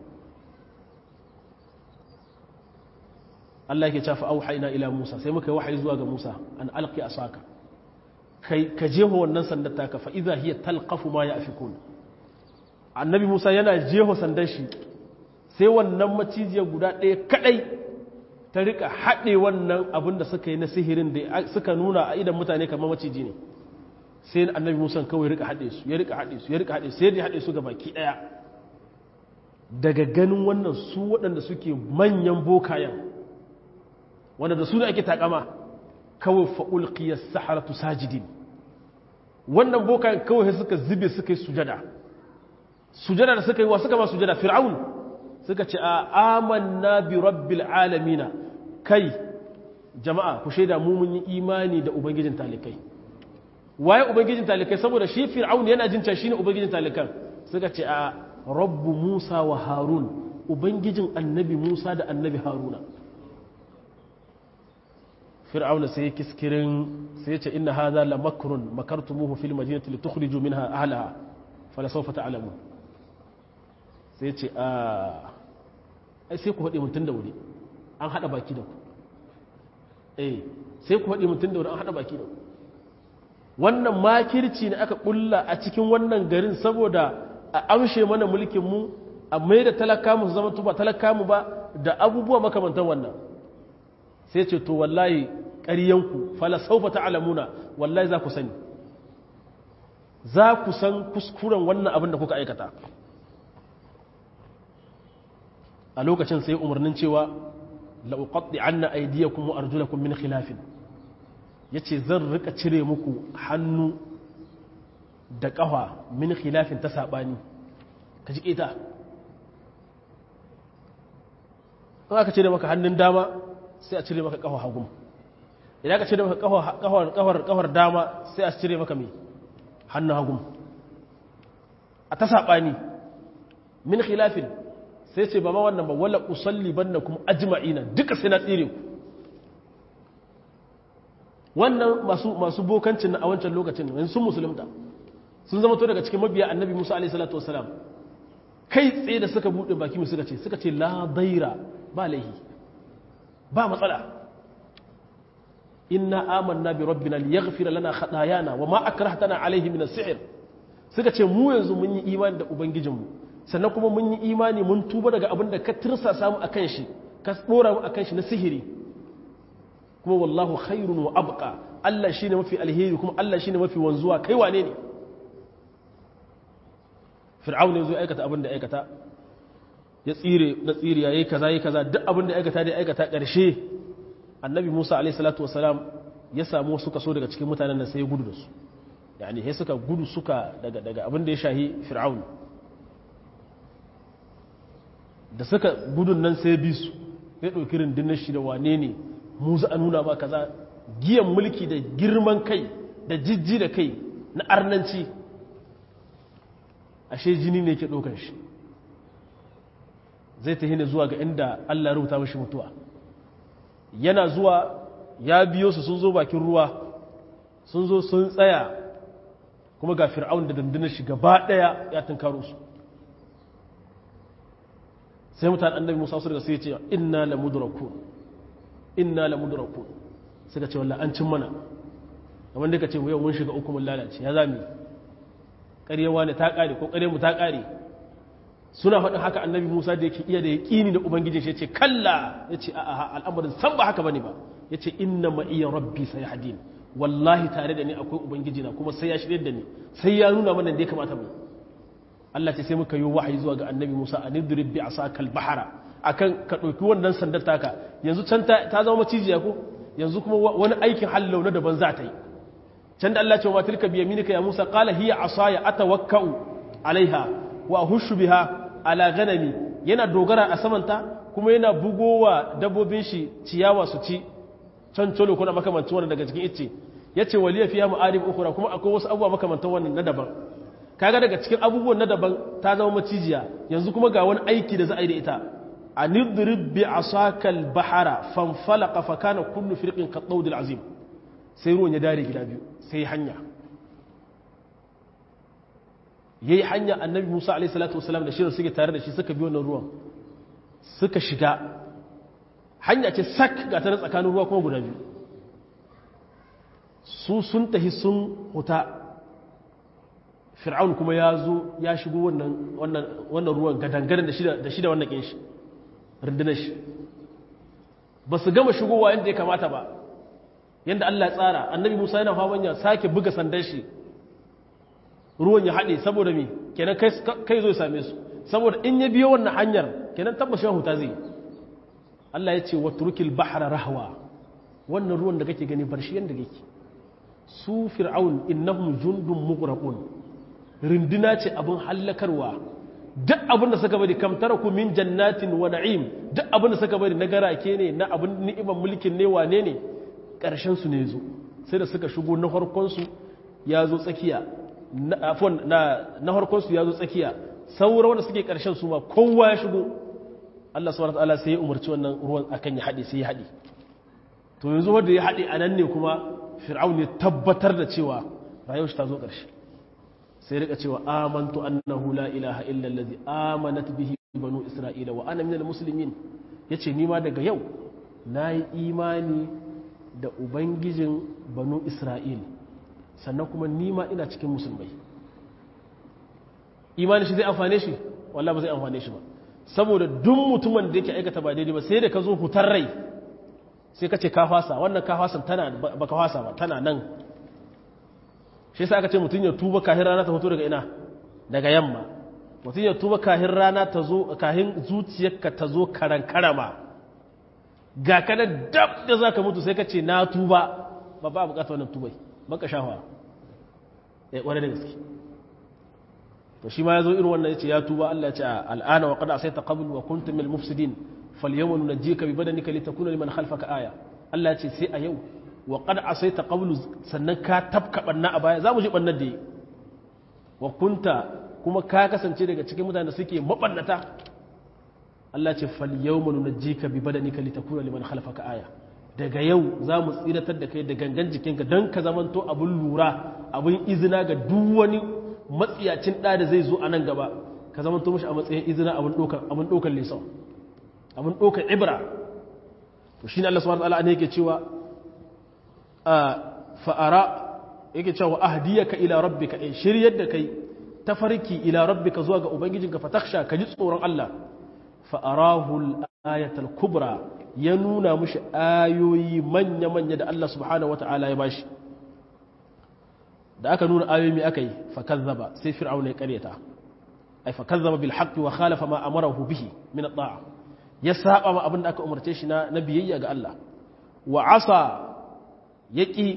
Allah yake cewa fa auhayna ila Musa sai muka yi wahayi zuwa ga Musa an alqi asaka kai ka jeho wannan sandar taka fa idza hiya talqafu ma yafikun annabi Musa yana jeho sandar shi sai wannan macijiyar guda ɗaya kadai ta rika haɗe wannan abin da suka yi na sihirin da suka nuna a idan mutane kamar maciji ne sai annabi Musa kawai rika haɗe su ya rika haɗe su ya rika haɗe sai ya haɗe su ga baki ɗaya daga ganin wannan su waɗanda suke manyan bokayen wanda da su da ake takama kawai fa'ulƙiyar saharatu sajidin wannan bokayen kawai suka zube suka yi sujada sujada da suka yi wa suka ma sujada fir'aun suka ce a amanna bi rabbil alamina kai jama'a ku shaida mu mun yi imani da ubangijin talikai waye ubangijin talikai saboda shi fir'aun yana jin cewa shine ubangijin talikan suka ce a rabbu musa wa harun ubangijin annabi musa da annabi haruna fir'auna sai ya kiskirin sai ya ce inna hadha la makrun makartumuhu fil madinati litukhriju minha ahlaha fala sawfa ta'lamun sai ya ce a ai sai ku hade mutun da wuri an hada baki da ku eh sai ku hade mutun da wuri an hada baki da ku wannan makirci ne aka kulla a cikin wannan garin saboda a amshe mana mulkin mu a mai da talaka mu zama tuba talaka mu ba da abubuwa makamantan wannan sai ce to wallahi ƙaryanku fala saufa ta'lamuna wallahi za ku sani za ku san kuskuren wannan abin da kuka aikata a lokacin sai umarnin cewa la uqatti anna aydiyakum wa arjulakum min khilafin yace zan rika cire muku hannu da ƙafa min khilafin ta sabani ka ji ita in aka cire maka hannun dama sai a cire maka kafa hagu idan aka cire maka kafar kafar kafar dama sai a cire maka me hannun hagu a ta sabani min khilafin sai ce ba ma wannan ba wala usalli bannakum ajma'ina duka sai na tsire ku wannan masu masu bokancin a wancan lokacin yanzu sun musulunta sun zama to daga cikin mabiya annabi Musa alaihi salatu wasalam kai tsaye da suka bude baki mu suka ce suka ce la daira ba laihi ba matsala inna amanna bi rabbina liyaghfir lana khatayana wa ma akrahtana alayhi min as-sihr suka ce mu yanzu mun yi imani da ubangijinmu sannan kuma mun yi imani mun tuba daga abin da ka tirsa samu akan shi ka dora mu akan shi na sihiri kuma wallahu khairun wa abqa Allah shine mafi alheri kuma Allah shine mafi wanzuwa kai wane ne fir'aun ne zo aikata abin da aikata ya tsire na tsire yayi kaza yayi kaza duk abin da aikata da aikata ƙarshe annabi Musa alaihi salatu wasalam ya samu suka so daga cikin mutanen nan sai ya gudu da su yani sai suka gudu suka daga daga abin da ya shahi fir'aun da suka gudun nan sai bi su ya dauki rundunar shi da wane ne mu za a nuna ba kaza giyan mulki da girman kai da jijji da kai na arnanci ashe jini ne ke ɗaukar shi zai ta hina zuwa ga inda Allah rubuta mashi mutuwa yana zuwa ya biyo su sun zo bakin ruwa sun zo sun tsaya kuma ga fir'aun da dandunar shi gaba ɗaya ya tunkaro su sai mutane annabi musa su daga sai ce inna la mudrakun inna la mudrakun suka ce wallahi an cin mana kamar da ka ce yau mun shiga uku mun lalace ya zami ƙaryewa ne ta ƙare ko ƙarye mu ta ƙare suna faɗin haka annabi musa da yake iya da yaƙini da ubangiji shi ya ce kalla ya ce a al'amarin san ba haka bane ba ya ce inna ma iya rabbi sai hadin wallahi tare da ni akwai ubangiji na kuma sai ya shirya da ni sai ya nuna mana da ya kamata mu Allah ce sai muka yi wahayi zuwa ga annabi Musa a nidrib bi asakal bahara akan ka ɗauki wannan sandar taka yanzu can ta zama macijiya ko yanzu kuma wani aikin hallau na daban za ta yi can da Allah ce wa tilka bi yaminika ya Musa qala hiya asaya atawakkau alaiha wa hushu biha ala ganami yana dogara a samanta kuma yana bugowa dabbobin shi ciyawa su ci can colo kuna makamantan wannan daga cikin icce yace waliya fiya ma'arib ukhra kuma akwai wasu abubuwa makamantan wannan na daban kaga daga cikin abubuwan na daban ta zama macijiya yanzu kuma ga wani aiki da za a yi da ita anidrib bi asakal bahara fanfalaqa fa kana kullu firqin qadawd azim sai ruwan ya dare gida biyu sai hanya yayi hanya annabi Musa alaihi salatu wasalam da shirin suke tare da shi suka bi wannan ruwan suka shiga hanya ce sak ga ta tsakanin ruwa kuma guda biyu su sun tahi sun huta fir'aun kuma ya zo ya shigo wannan ruwan gadangadan da shi da wannan ƙin shi rundunar shi ba su gama shigowa yadda ya kamata ba yadda Allah ya tsara annabi musa yana faman ya sake buga sandan shi ruwan ya haɗe saboda mi kenan kai zo ya same su saboda in ya biyo wannan hanyar kenan tabbashin huta zai Allah ya ce wa turkil bahra rahwa wannan ruwan da kake gani bar shi yadda kake su fir'aun innahum jundun mughraqun rinduna ce abin hallakarwa duk abin da suka bari kamtara ku min jannatin wa na'im duk abin da suka bari na garake ne na abin ni'imar mulkin ne wane ne ƙarshen su ne zo sai da suka shigo na harkon su ya zo tsakiya na afon na na harkon su ya zo tsakiya saura wanda suke ƙarshen su ma kowa ya shigo Allah subhanahu wataala sai ya umarci wannan ruwan akan ya haɗe sai ya haɗe to yanzu wanda ya haɗe anan ne kuma fir'aun ya tabbatar da cewa rayuwar shi ta zo ƙarshe sai rika cewa amantu annahu la ilaha illa allazi amanat bihi banu isra'ila wa ana minal muslimin yace ni ma daga yau nayi imani da ubangijin banu isra'il sannan kuma ni ma ina cikin musulmai imani shi zai amfane shi wallahi ba zai amfane shi ba saboda duk mutumin da yake aikata ba daidai ba sai da ka zo hutar rai sai ka ce ka fasa wannan ka fasa tana baka fasa ba tana nan shi sa aka ce mutum ya tuba kahin rana ta fito daga ina daga yamma mutum ya tuba kahin rana ta zo kahin zuciyarka ta zo karan karama ga ka da dab da za ka mutu sai ka ce na tuba ba ba bukata wannan tubai baka shafa ya kware da gaske to shi ma ya zo irin wannan ya ce ya tuba Allah ya ce al'ana wa qad asayta qabl wa kuntum min al-mufsidin falyawma nunajjika bi badanika litakuna liman khalfaka aya Allah ya ce sai a yau wa qad asaita qablu sannan ka tabka banna a baya zamu ji bannan da yi wa kunta kuma ka kasance daga cikin mutanen da suke mabannata Allah ce fal yawma nunajjika bi badanika litakuna liman khalfaka aya daga yau zamu tsiratar da kai da gangan jikinka dan ka zamanto abun lura abun izina ga duk wani matsiyacin da da zai zo a nan gaba ka zamanto mishi a matsayin izina abun dokar abun dokar lisan abun dokar ibra to shine Allah subhanahu wa ta'ala ne yake cewa fa'ara yake cewa ahdiyaka ila rabbika in shiryar da kai tafarki ila rabbika zuwa ga ubangijinka fataksha ka ji tsoron Allah fa'arahu al-ayatul kubra ya nuna mushi ayoyi manya-manya da Allah subhanahu wata'ala ya bashi da aka nuna ayoyi mai aka yi fakazzaba sai fir'auna ya karyata ai fakazzaba bil haqqi wa khalafa ma amarahu bihi min at-ta'a ya saba ma abin da aka umarce shi na biyayya ga Allah wa asa ya ƙi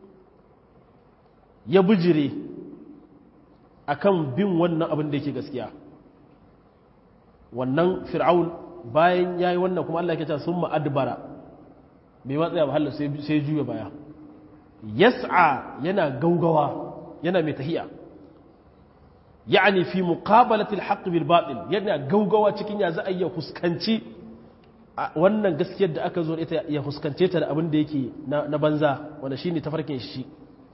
ya bijire a kan bin wannan abin da yake gaskiya wannan fir'aun bayan ya yi wannan kuma Allah ke ta sun ma'adbara bai matsaya ba halin sai juya baya yas'a yana gaugawa yana mai tahiya yani fi muqabalati al-haqq bil batil yana gaugawa cikin ya za a iya fuskanci wannan gaskiyar da aka zo ita ya fuskance ta da abin da yake na banza wanda shine tafarkin shi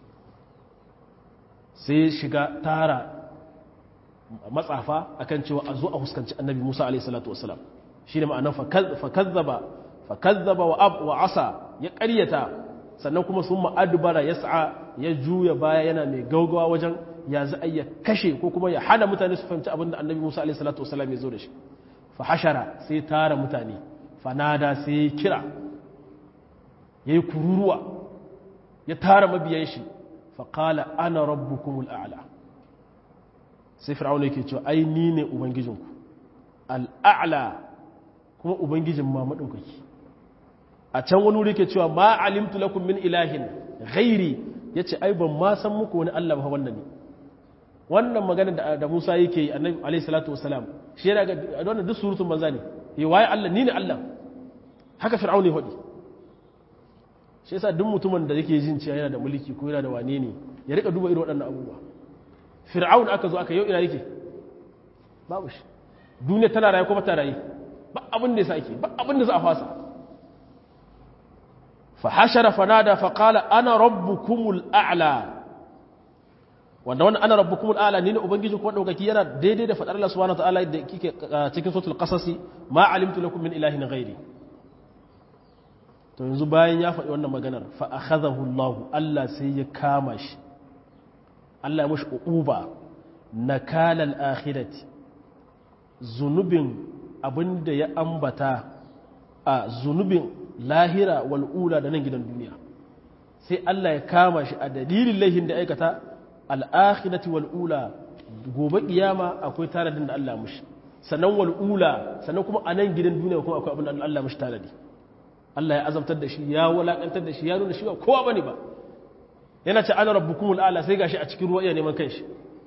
sai shiga tara matsafa akan cewa a zo a fuskanci annabi Musa alaihi salatu wasalam shine ma'anar fakazzaba fakazzaba wa ab wa asa ya ƙaryata sannan kuma sun ma'adubara yas'a ya juya baya yana mai gaugawa wajen ya za a ya kashe ko kuma ya hana mutane su fahimci abin da annabi Musa alaihi salatu wasalam ya zo da shi fa hashara sai tara mutane fanada sai ya kira ya yi kururuwa ya tara mabiyan shi faƙala ana rabbukumul a'la sai fir'auna yake cewa ai ni ne ubangijinku al'a'la kuma ubangijin ma maɗaukaki a can wani wuri ke cewa ma alimtu lakum min ilahin ghairi yace ai ban ma san muku wani Allah ba wannan ne wannan magana da, da Musa yake yi annabi alayhi salatu wasalam shi yana ga wannan duk surutun banza ne yi waye Allah ni ne Allah haka fir'auna ya faɗi shi yasa duk mutumin da yake jin cewa yana da mulki ko yana da wane ne ya rika duba irin waɗannan abubuwa fir'aun aka zo aka yau ina yake babu shi duniya tana raye kuma ta raye ba abin da yasa ake ba abin da za a fasa fa hashara fanada fa qala ana rabbukumul a'la wanda wannan ana rabbukumul a'la ne ubangiji ko daukaki yana daidai da fadar Allah subhanahu wa ta'ala da kike cikin suratul qasasi ma alimtu lakum min ilahin ghairi to yanzu bayan ya faɗi wannan maganar fa akhadahu Allah Allah sai ya kama shi Allah ya mushi uquba nakalal akhirati zunubin abinda ya ambata a zunubin lahira wal ula da nan gidan duniya sai Allah ya kama shi a dalilin laihin da aikata al akhirati wal ula gobe kiyama akwai taradin da Allah mushi sannan wal ula sannan kuma a nan gidan duniya kuma akwai abin da Allah mushi taradi Allah ya azabtar da shi ya walakantar da shi ya nuna shi ba kowa bane ba yana ce ana rabbukumul ala sai gashi a cikin ruwa iya neman kanshi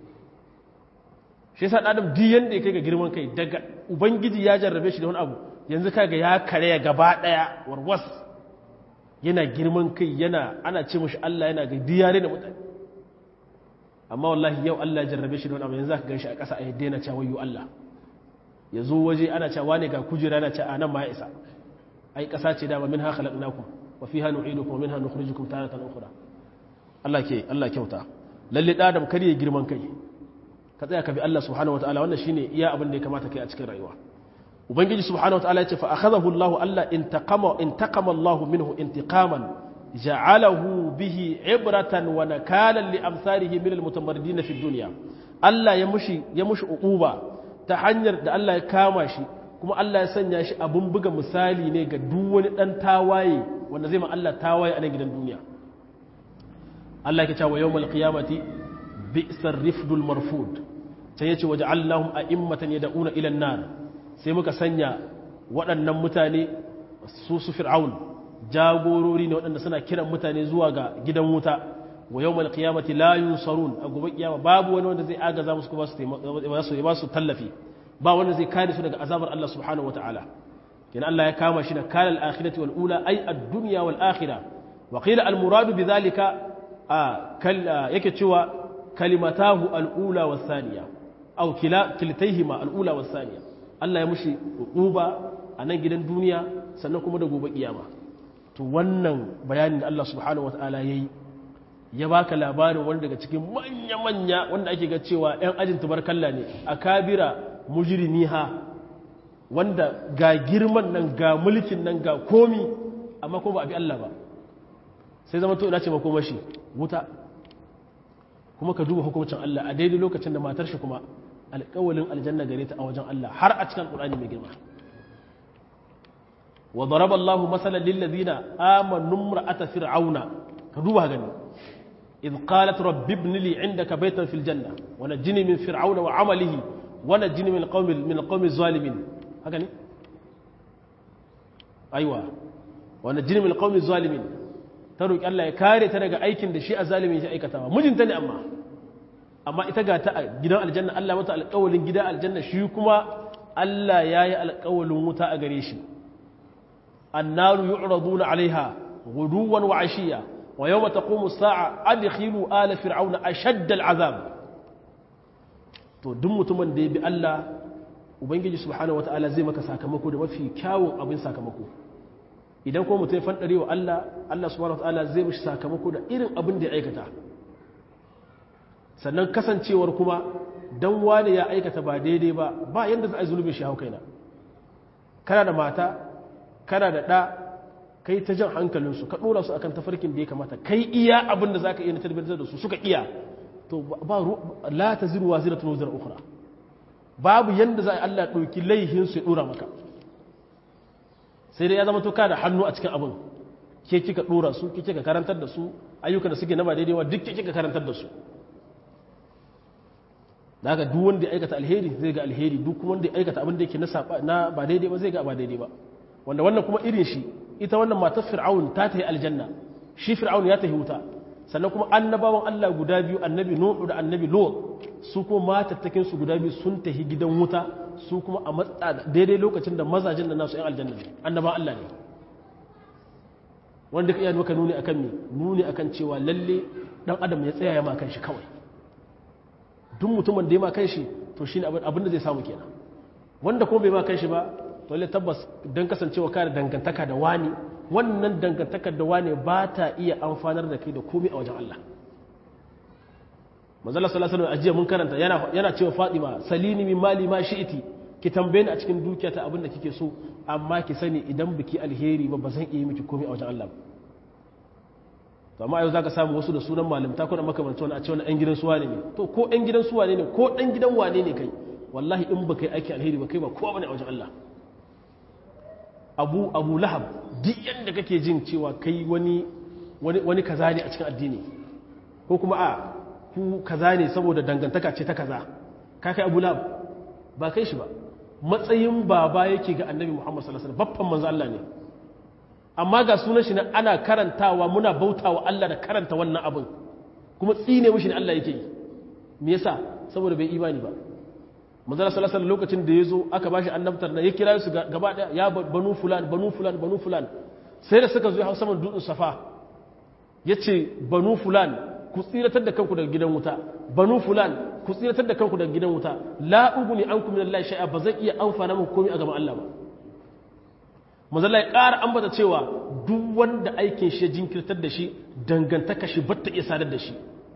shi yasa adam duk yanda ya kai ga girman kai daga ubangiji ya jarrabe shi da wani abu yanzu kaga ya karaya gaba daya warwas yana girman kai yana ana ce mishi Allah yana ga diyare da mutane amma wallahi yau Allah ya jarrabe shi da wani abu yanzu zaka ganshi a ƙasa a yadda yana cewa wayyo Allah ya zo waje ana cewa ne ga kujera yana cewa nan ma ya isa ai ƙasa ce dama min ha khalaqnakum wa fiha nu'idukum wa minha nukhrijukum taratan ukhra Allah ke Allah kyauta lalle da adam kar ya girman kai ka tsaya ka bi Allah subhanahu wataala wannan shine iya abin da ya kamata kai a cikin rayuwa ubangiji subhanahu wataala ya ce fa akhadahu Allah Allah intaqama intaqama Allah minhu intiqaman ja'alahu bihi ibratan wa nakalan li amsarihi min almutamarridin fi dunya Allah ya mushi ya mushi uquba ta hanyar da Allah ya kama shi kuma Allah ya sanya shi abun buga misali ne ga duk wani dan tawaye wanda zai ma Allah tawaye a nan gidan duniya Allah ke cewa yawmal qiyamati bi'sar rifdul marfud sai yace waja'alnahum a'immatan yad'una ila an-nar sai muka sanya waɗannan mutane su su fir'aun jagorori ne waɗanda suna kiran mutane zuwa ga gidan wuta wa yawmal qiyamati la yunsarun a gobe kiyama babu wani wanda zai agaza musu kuma su ba su tallafi ba wanda zai kare su daga azabar Allah subhanahu wataala kenan Allah ya kama shi da kalal akhirati wal ula ay ad-dunya wal akhirah wa qila al muradu bidhalika yake cewa kalimatahu al'ula wa saniya au kiltaihima al'ula wa saniya Allah ya mushi uba a nan gidan duniya sannan kuma da gobe kiyama to wannan bayanin da Allah subhanahu wa ta'ala ya yi ya baka labarin wani daga cikin manya-manya wanda ake ga cewa 'yan ajin tubarkalla ne a kabira mujrimiha wanda ga girman nan ga mulkin nan ga komi amma kuma ba a bi Allah ba sai zama to ina ce makomashi wuta kuma ka duba hukuncin Allah a daidai lokacin da matar shi kuma alƙawalin aljanna gare ta a wajen Allah har a cikin Qur'ani mai girma wa daraba Allahu masalan lil ladina amanu imra'ata fir'auna ka duba gani إذ قالت رب ابن لي عندك بيتا في الجنة ونجني من فرعون وعمله ونجني من القوم من القوم الظالمين هكذا أيوة ونجني من القوم الظالمين ta roƙi Allah ya kare ta daga aikin da shi a zalimin shi aikatawa mijinta ne amma amma ita ga ta a gidan aljanna Allah mata alƙawalin gidan aljanna shi kuma Allah ya yi alƙawalin wuta a gare shi annaru yu'raduna alaiha guduwan wa ashiya wa yawma taqumu as-sa'a adkhilu ala fir'auna ashadda al-azab to duk mutumin da ya bi Allah ubangiji subhanahu wata'ala zai maka sakamako da mafi kyawun abin sakamako idan kuma mutum ya fandare wa Allah Allah subhanahu wata'ala zai mishi sakamako da irin abin da ya aikata sannan kasancewar kuma dan wani ya aikata ba daidai ba ba yanda za a yi zulubin shi hau kaina kana da mata kana da ɗa kai ta jan hankalinsu ka ɗora su akan tafarkin da ya kamata kai iya abin da za ka iya na tarbiyyar da su suka iya to ba la ta ziru wa zira tuno zira ukura babu yanda za a Allah ɗauki laihinsu ya ɗora maka sai dai ya zama to ka da hannu a cikin abin ke kika ɗora su ke kika karantar da su ayyukan da suke na ba daidai wa duk ke kika karantar da su da haka duk wanda ya aikata alheri zai ga alheri duk kuma wanda ya aikata abin da yake na ba daidai ba zai ga ba daidai ba wanda wannan kuma irin shi ita wannan matar fir'aun ta tafi aljanna shi fir'aun ya tafi wuta sannan kuma annabawan Allah guda biyu annabi Nuhu da annabi Lut su kuma matattakin su guda biyu sun tafi gidan wuta su kuma a matsa daidai lokacin da mazajin da nasu yan aljanna ne annabawan Allah ne wanda ka iya maka nuni akan me nuni akan cewa lalle dan adam ya tsaya ya ma kanshi kawai duk mutumin da ya ma kanshi to shine abin da zai samu kenan wanda kuma bai ma kanshi ba to lalle tabbas dan kasancewa ka da dangantaka da wani wannan dangantakar da wane ba ta iya amfanar da kai da komai a wajen Allah manzala sallallahu alaihi wasallam mun karanta yana yana cewa Fatima salini min mali ma shi'iti ki tambaye ni a cikin dukiyata abin da kike so amma ki sani idan biki alheri ba ba zan iya miki komai a wajen Allah ba to amma yau zaka samu wasu da sunan malamta ko da makamanci wani a ce wani ɗan gidan suwa ne to ko ɗan gidan suwa ne ko ɗan gidan wane ne kai wallahi in baka yi aiki alheri ba kai ba kowa bane a wajen Allah abu abu lahab duk yadda kake jin cewa kai wani wani kaza ne a cikin addini ko kuma a ku kaza ne saboda dangantaka ce ta kaza ka kai abu lahab ba kai shi ba matsayin baba yake ga annabi muhammad sallallahu alaihi wasallam baffan manzo Allah ne amma ga sunan shi ana karantawa muna bautawa Allah da karanta wannan abin kuma tsine mishi ne Allah yake yi me yasa saboda bai imani ba manzala sallallahu alaihi lokacin da yazo aka bashi annabtar da ya kira su gaba daya ya banu fulan banu fulan banu fulan sai da suka zo hau saman dutsen safa yace banu fulan ku tsiratar da kanku daga gidan wuta banu fulan ku tsiratar da kanku daga gidan wuta la uguni ankum min Allah shay'a ba zan iya amfana muku komai a gaban Allah ba manzala ya ƙara ambata cewa duk wanda aikin shi ya jinkirtar da shi dangantaka shi batta iya sadar da shi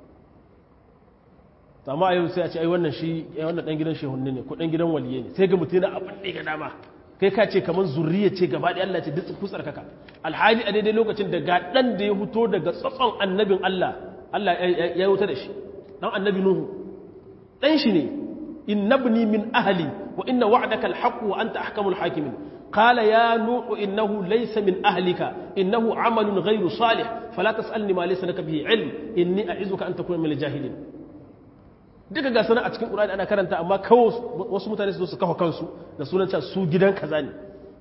amma a yau sai a ce ai wannan shi wannan dan gidan shehunne ne ko dan gidan waliye ne sai ga mutum yana abin da ga dama kai ka ce kamar zurriya ce gaba da Allah ce duk ku tsarkaka alhali a daidai lokacin da ga dan da ya fito daga tsatson annabin Allah Allah ya wuta da shi dan annabi nuhu dan shi ne innabni min ahli wa inna wa'daka alhaq wa anta ahkamul hakimin قال يا نوح إنه ليس من أهلك إنه عمل غير صالح فلا تسألني ما ليس لك به علم إني أعزك أن تكون من الجاهلين duka ga sana a cikin ƙura'ani ana karanta amma kawo wasu mutane su su kafa kansu da sunan cewa su gidan kaza ne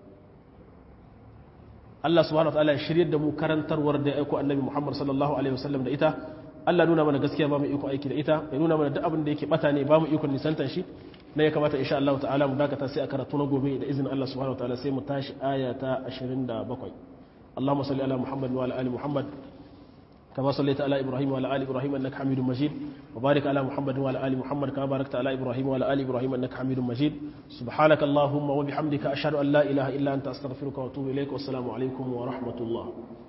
Allah subhanahu wa ta'ala ya shirye da mu karantarwar da ya aiko annabi Muhammad sallallahu alaihi wasallam da ita Allah nuna mana gaskiya ba mu iko aiki da ita ya nuna mana duk abin da yake bata ne ba mu iko nisantan shi na ya kamata insha Allah ta'ala mu dakata sai a karatu na gobe da izinin Allah subhanahu wa ta'ala sai mu tashi aya ta 27 Allahumma salli ala Muhammad wa ala ali Muhammad كما صليت على إبراهيم وعلى آل إبراهيم أنك حميد مجيد وبارك على محمد وعلى آل محمد كما باركت على إبراهيم وعلى آل إبراهيم أنك حميد مجيد سبحانك اللهم وبحمدك أشهد أن لا إله إلا أنت أستغفرك وأتوب إليك والسلام عليكم ورحمة الله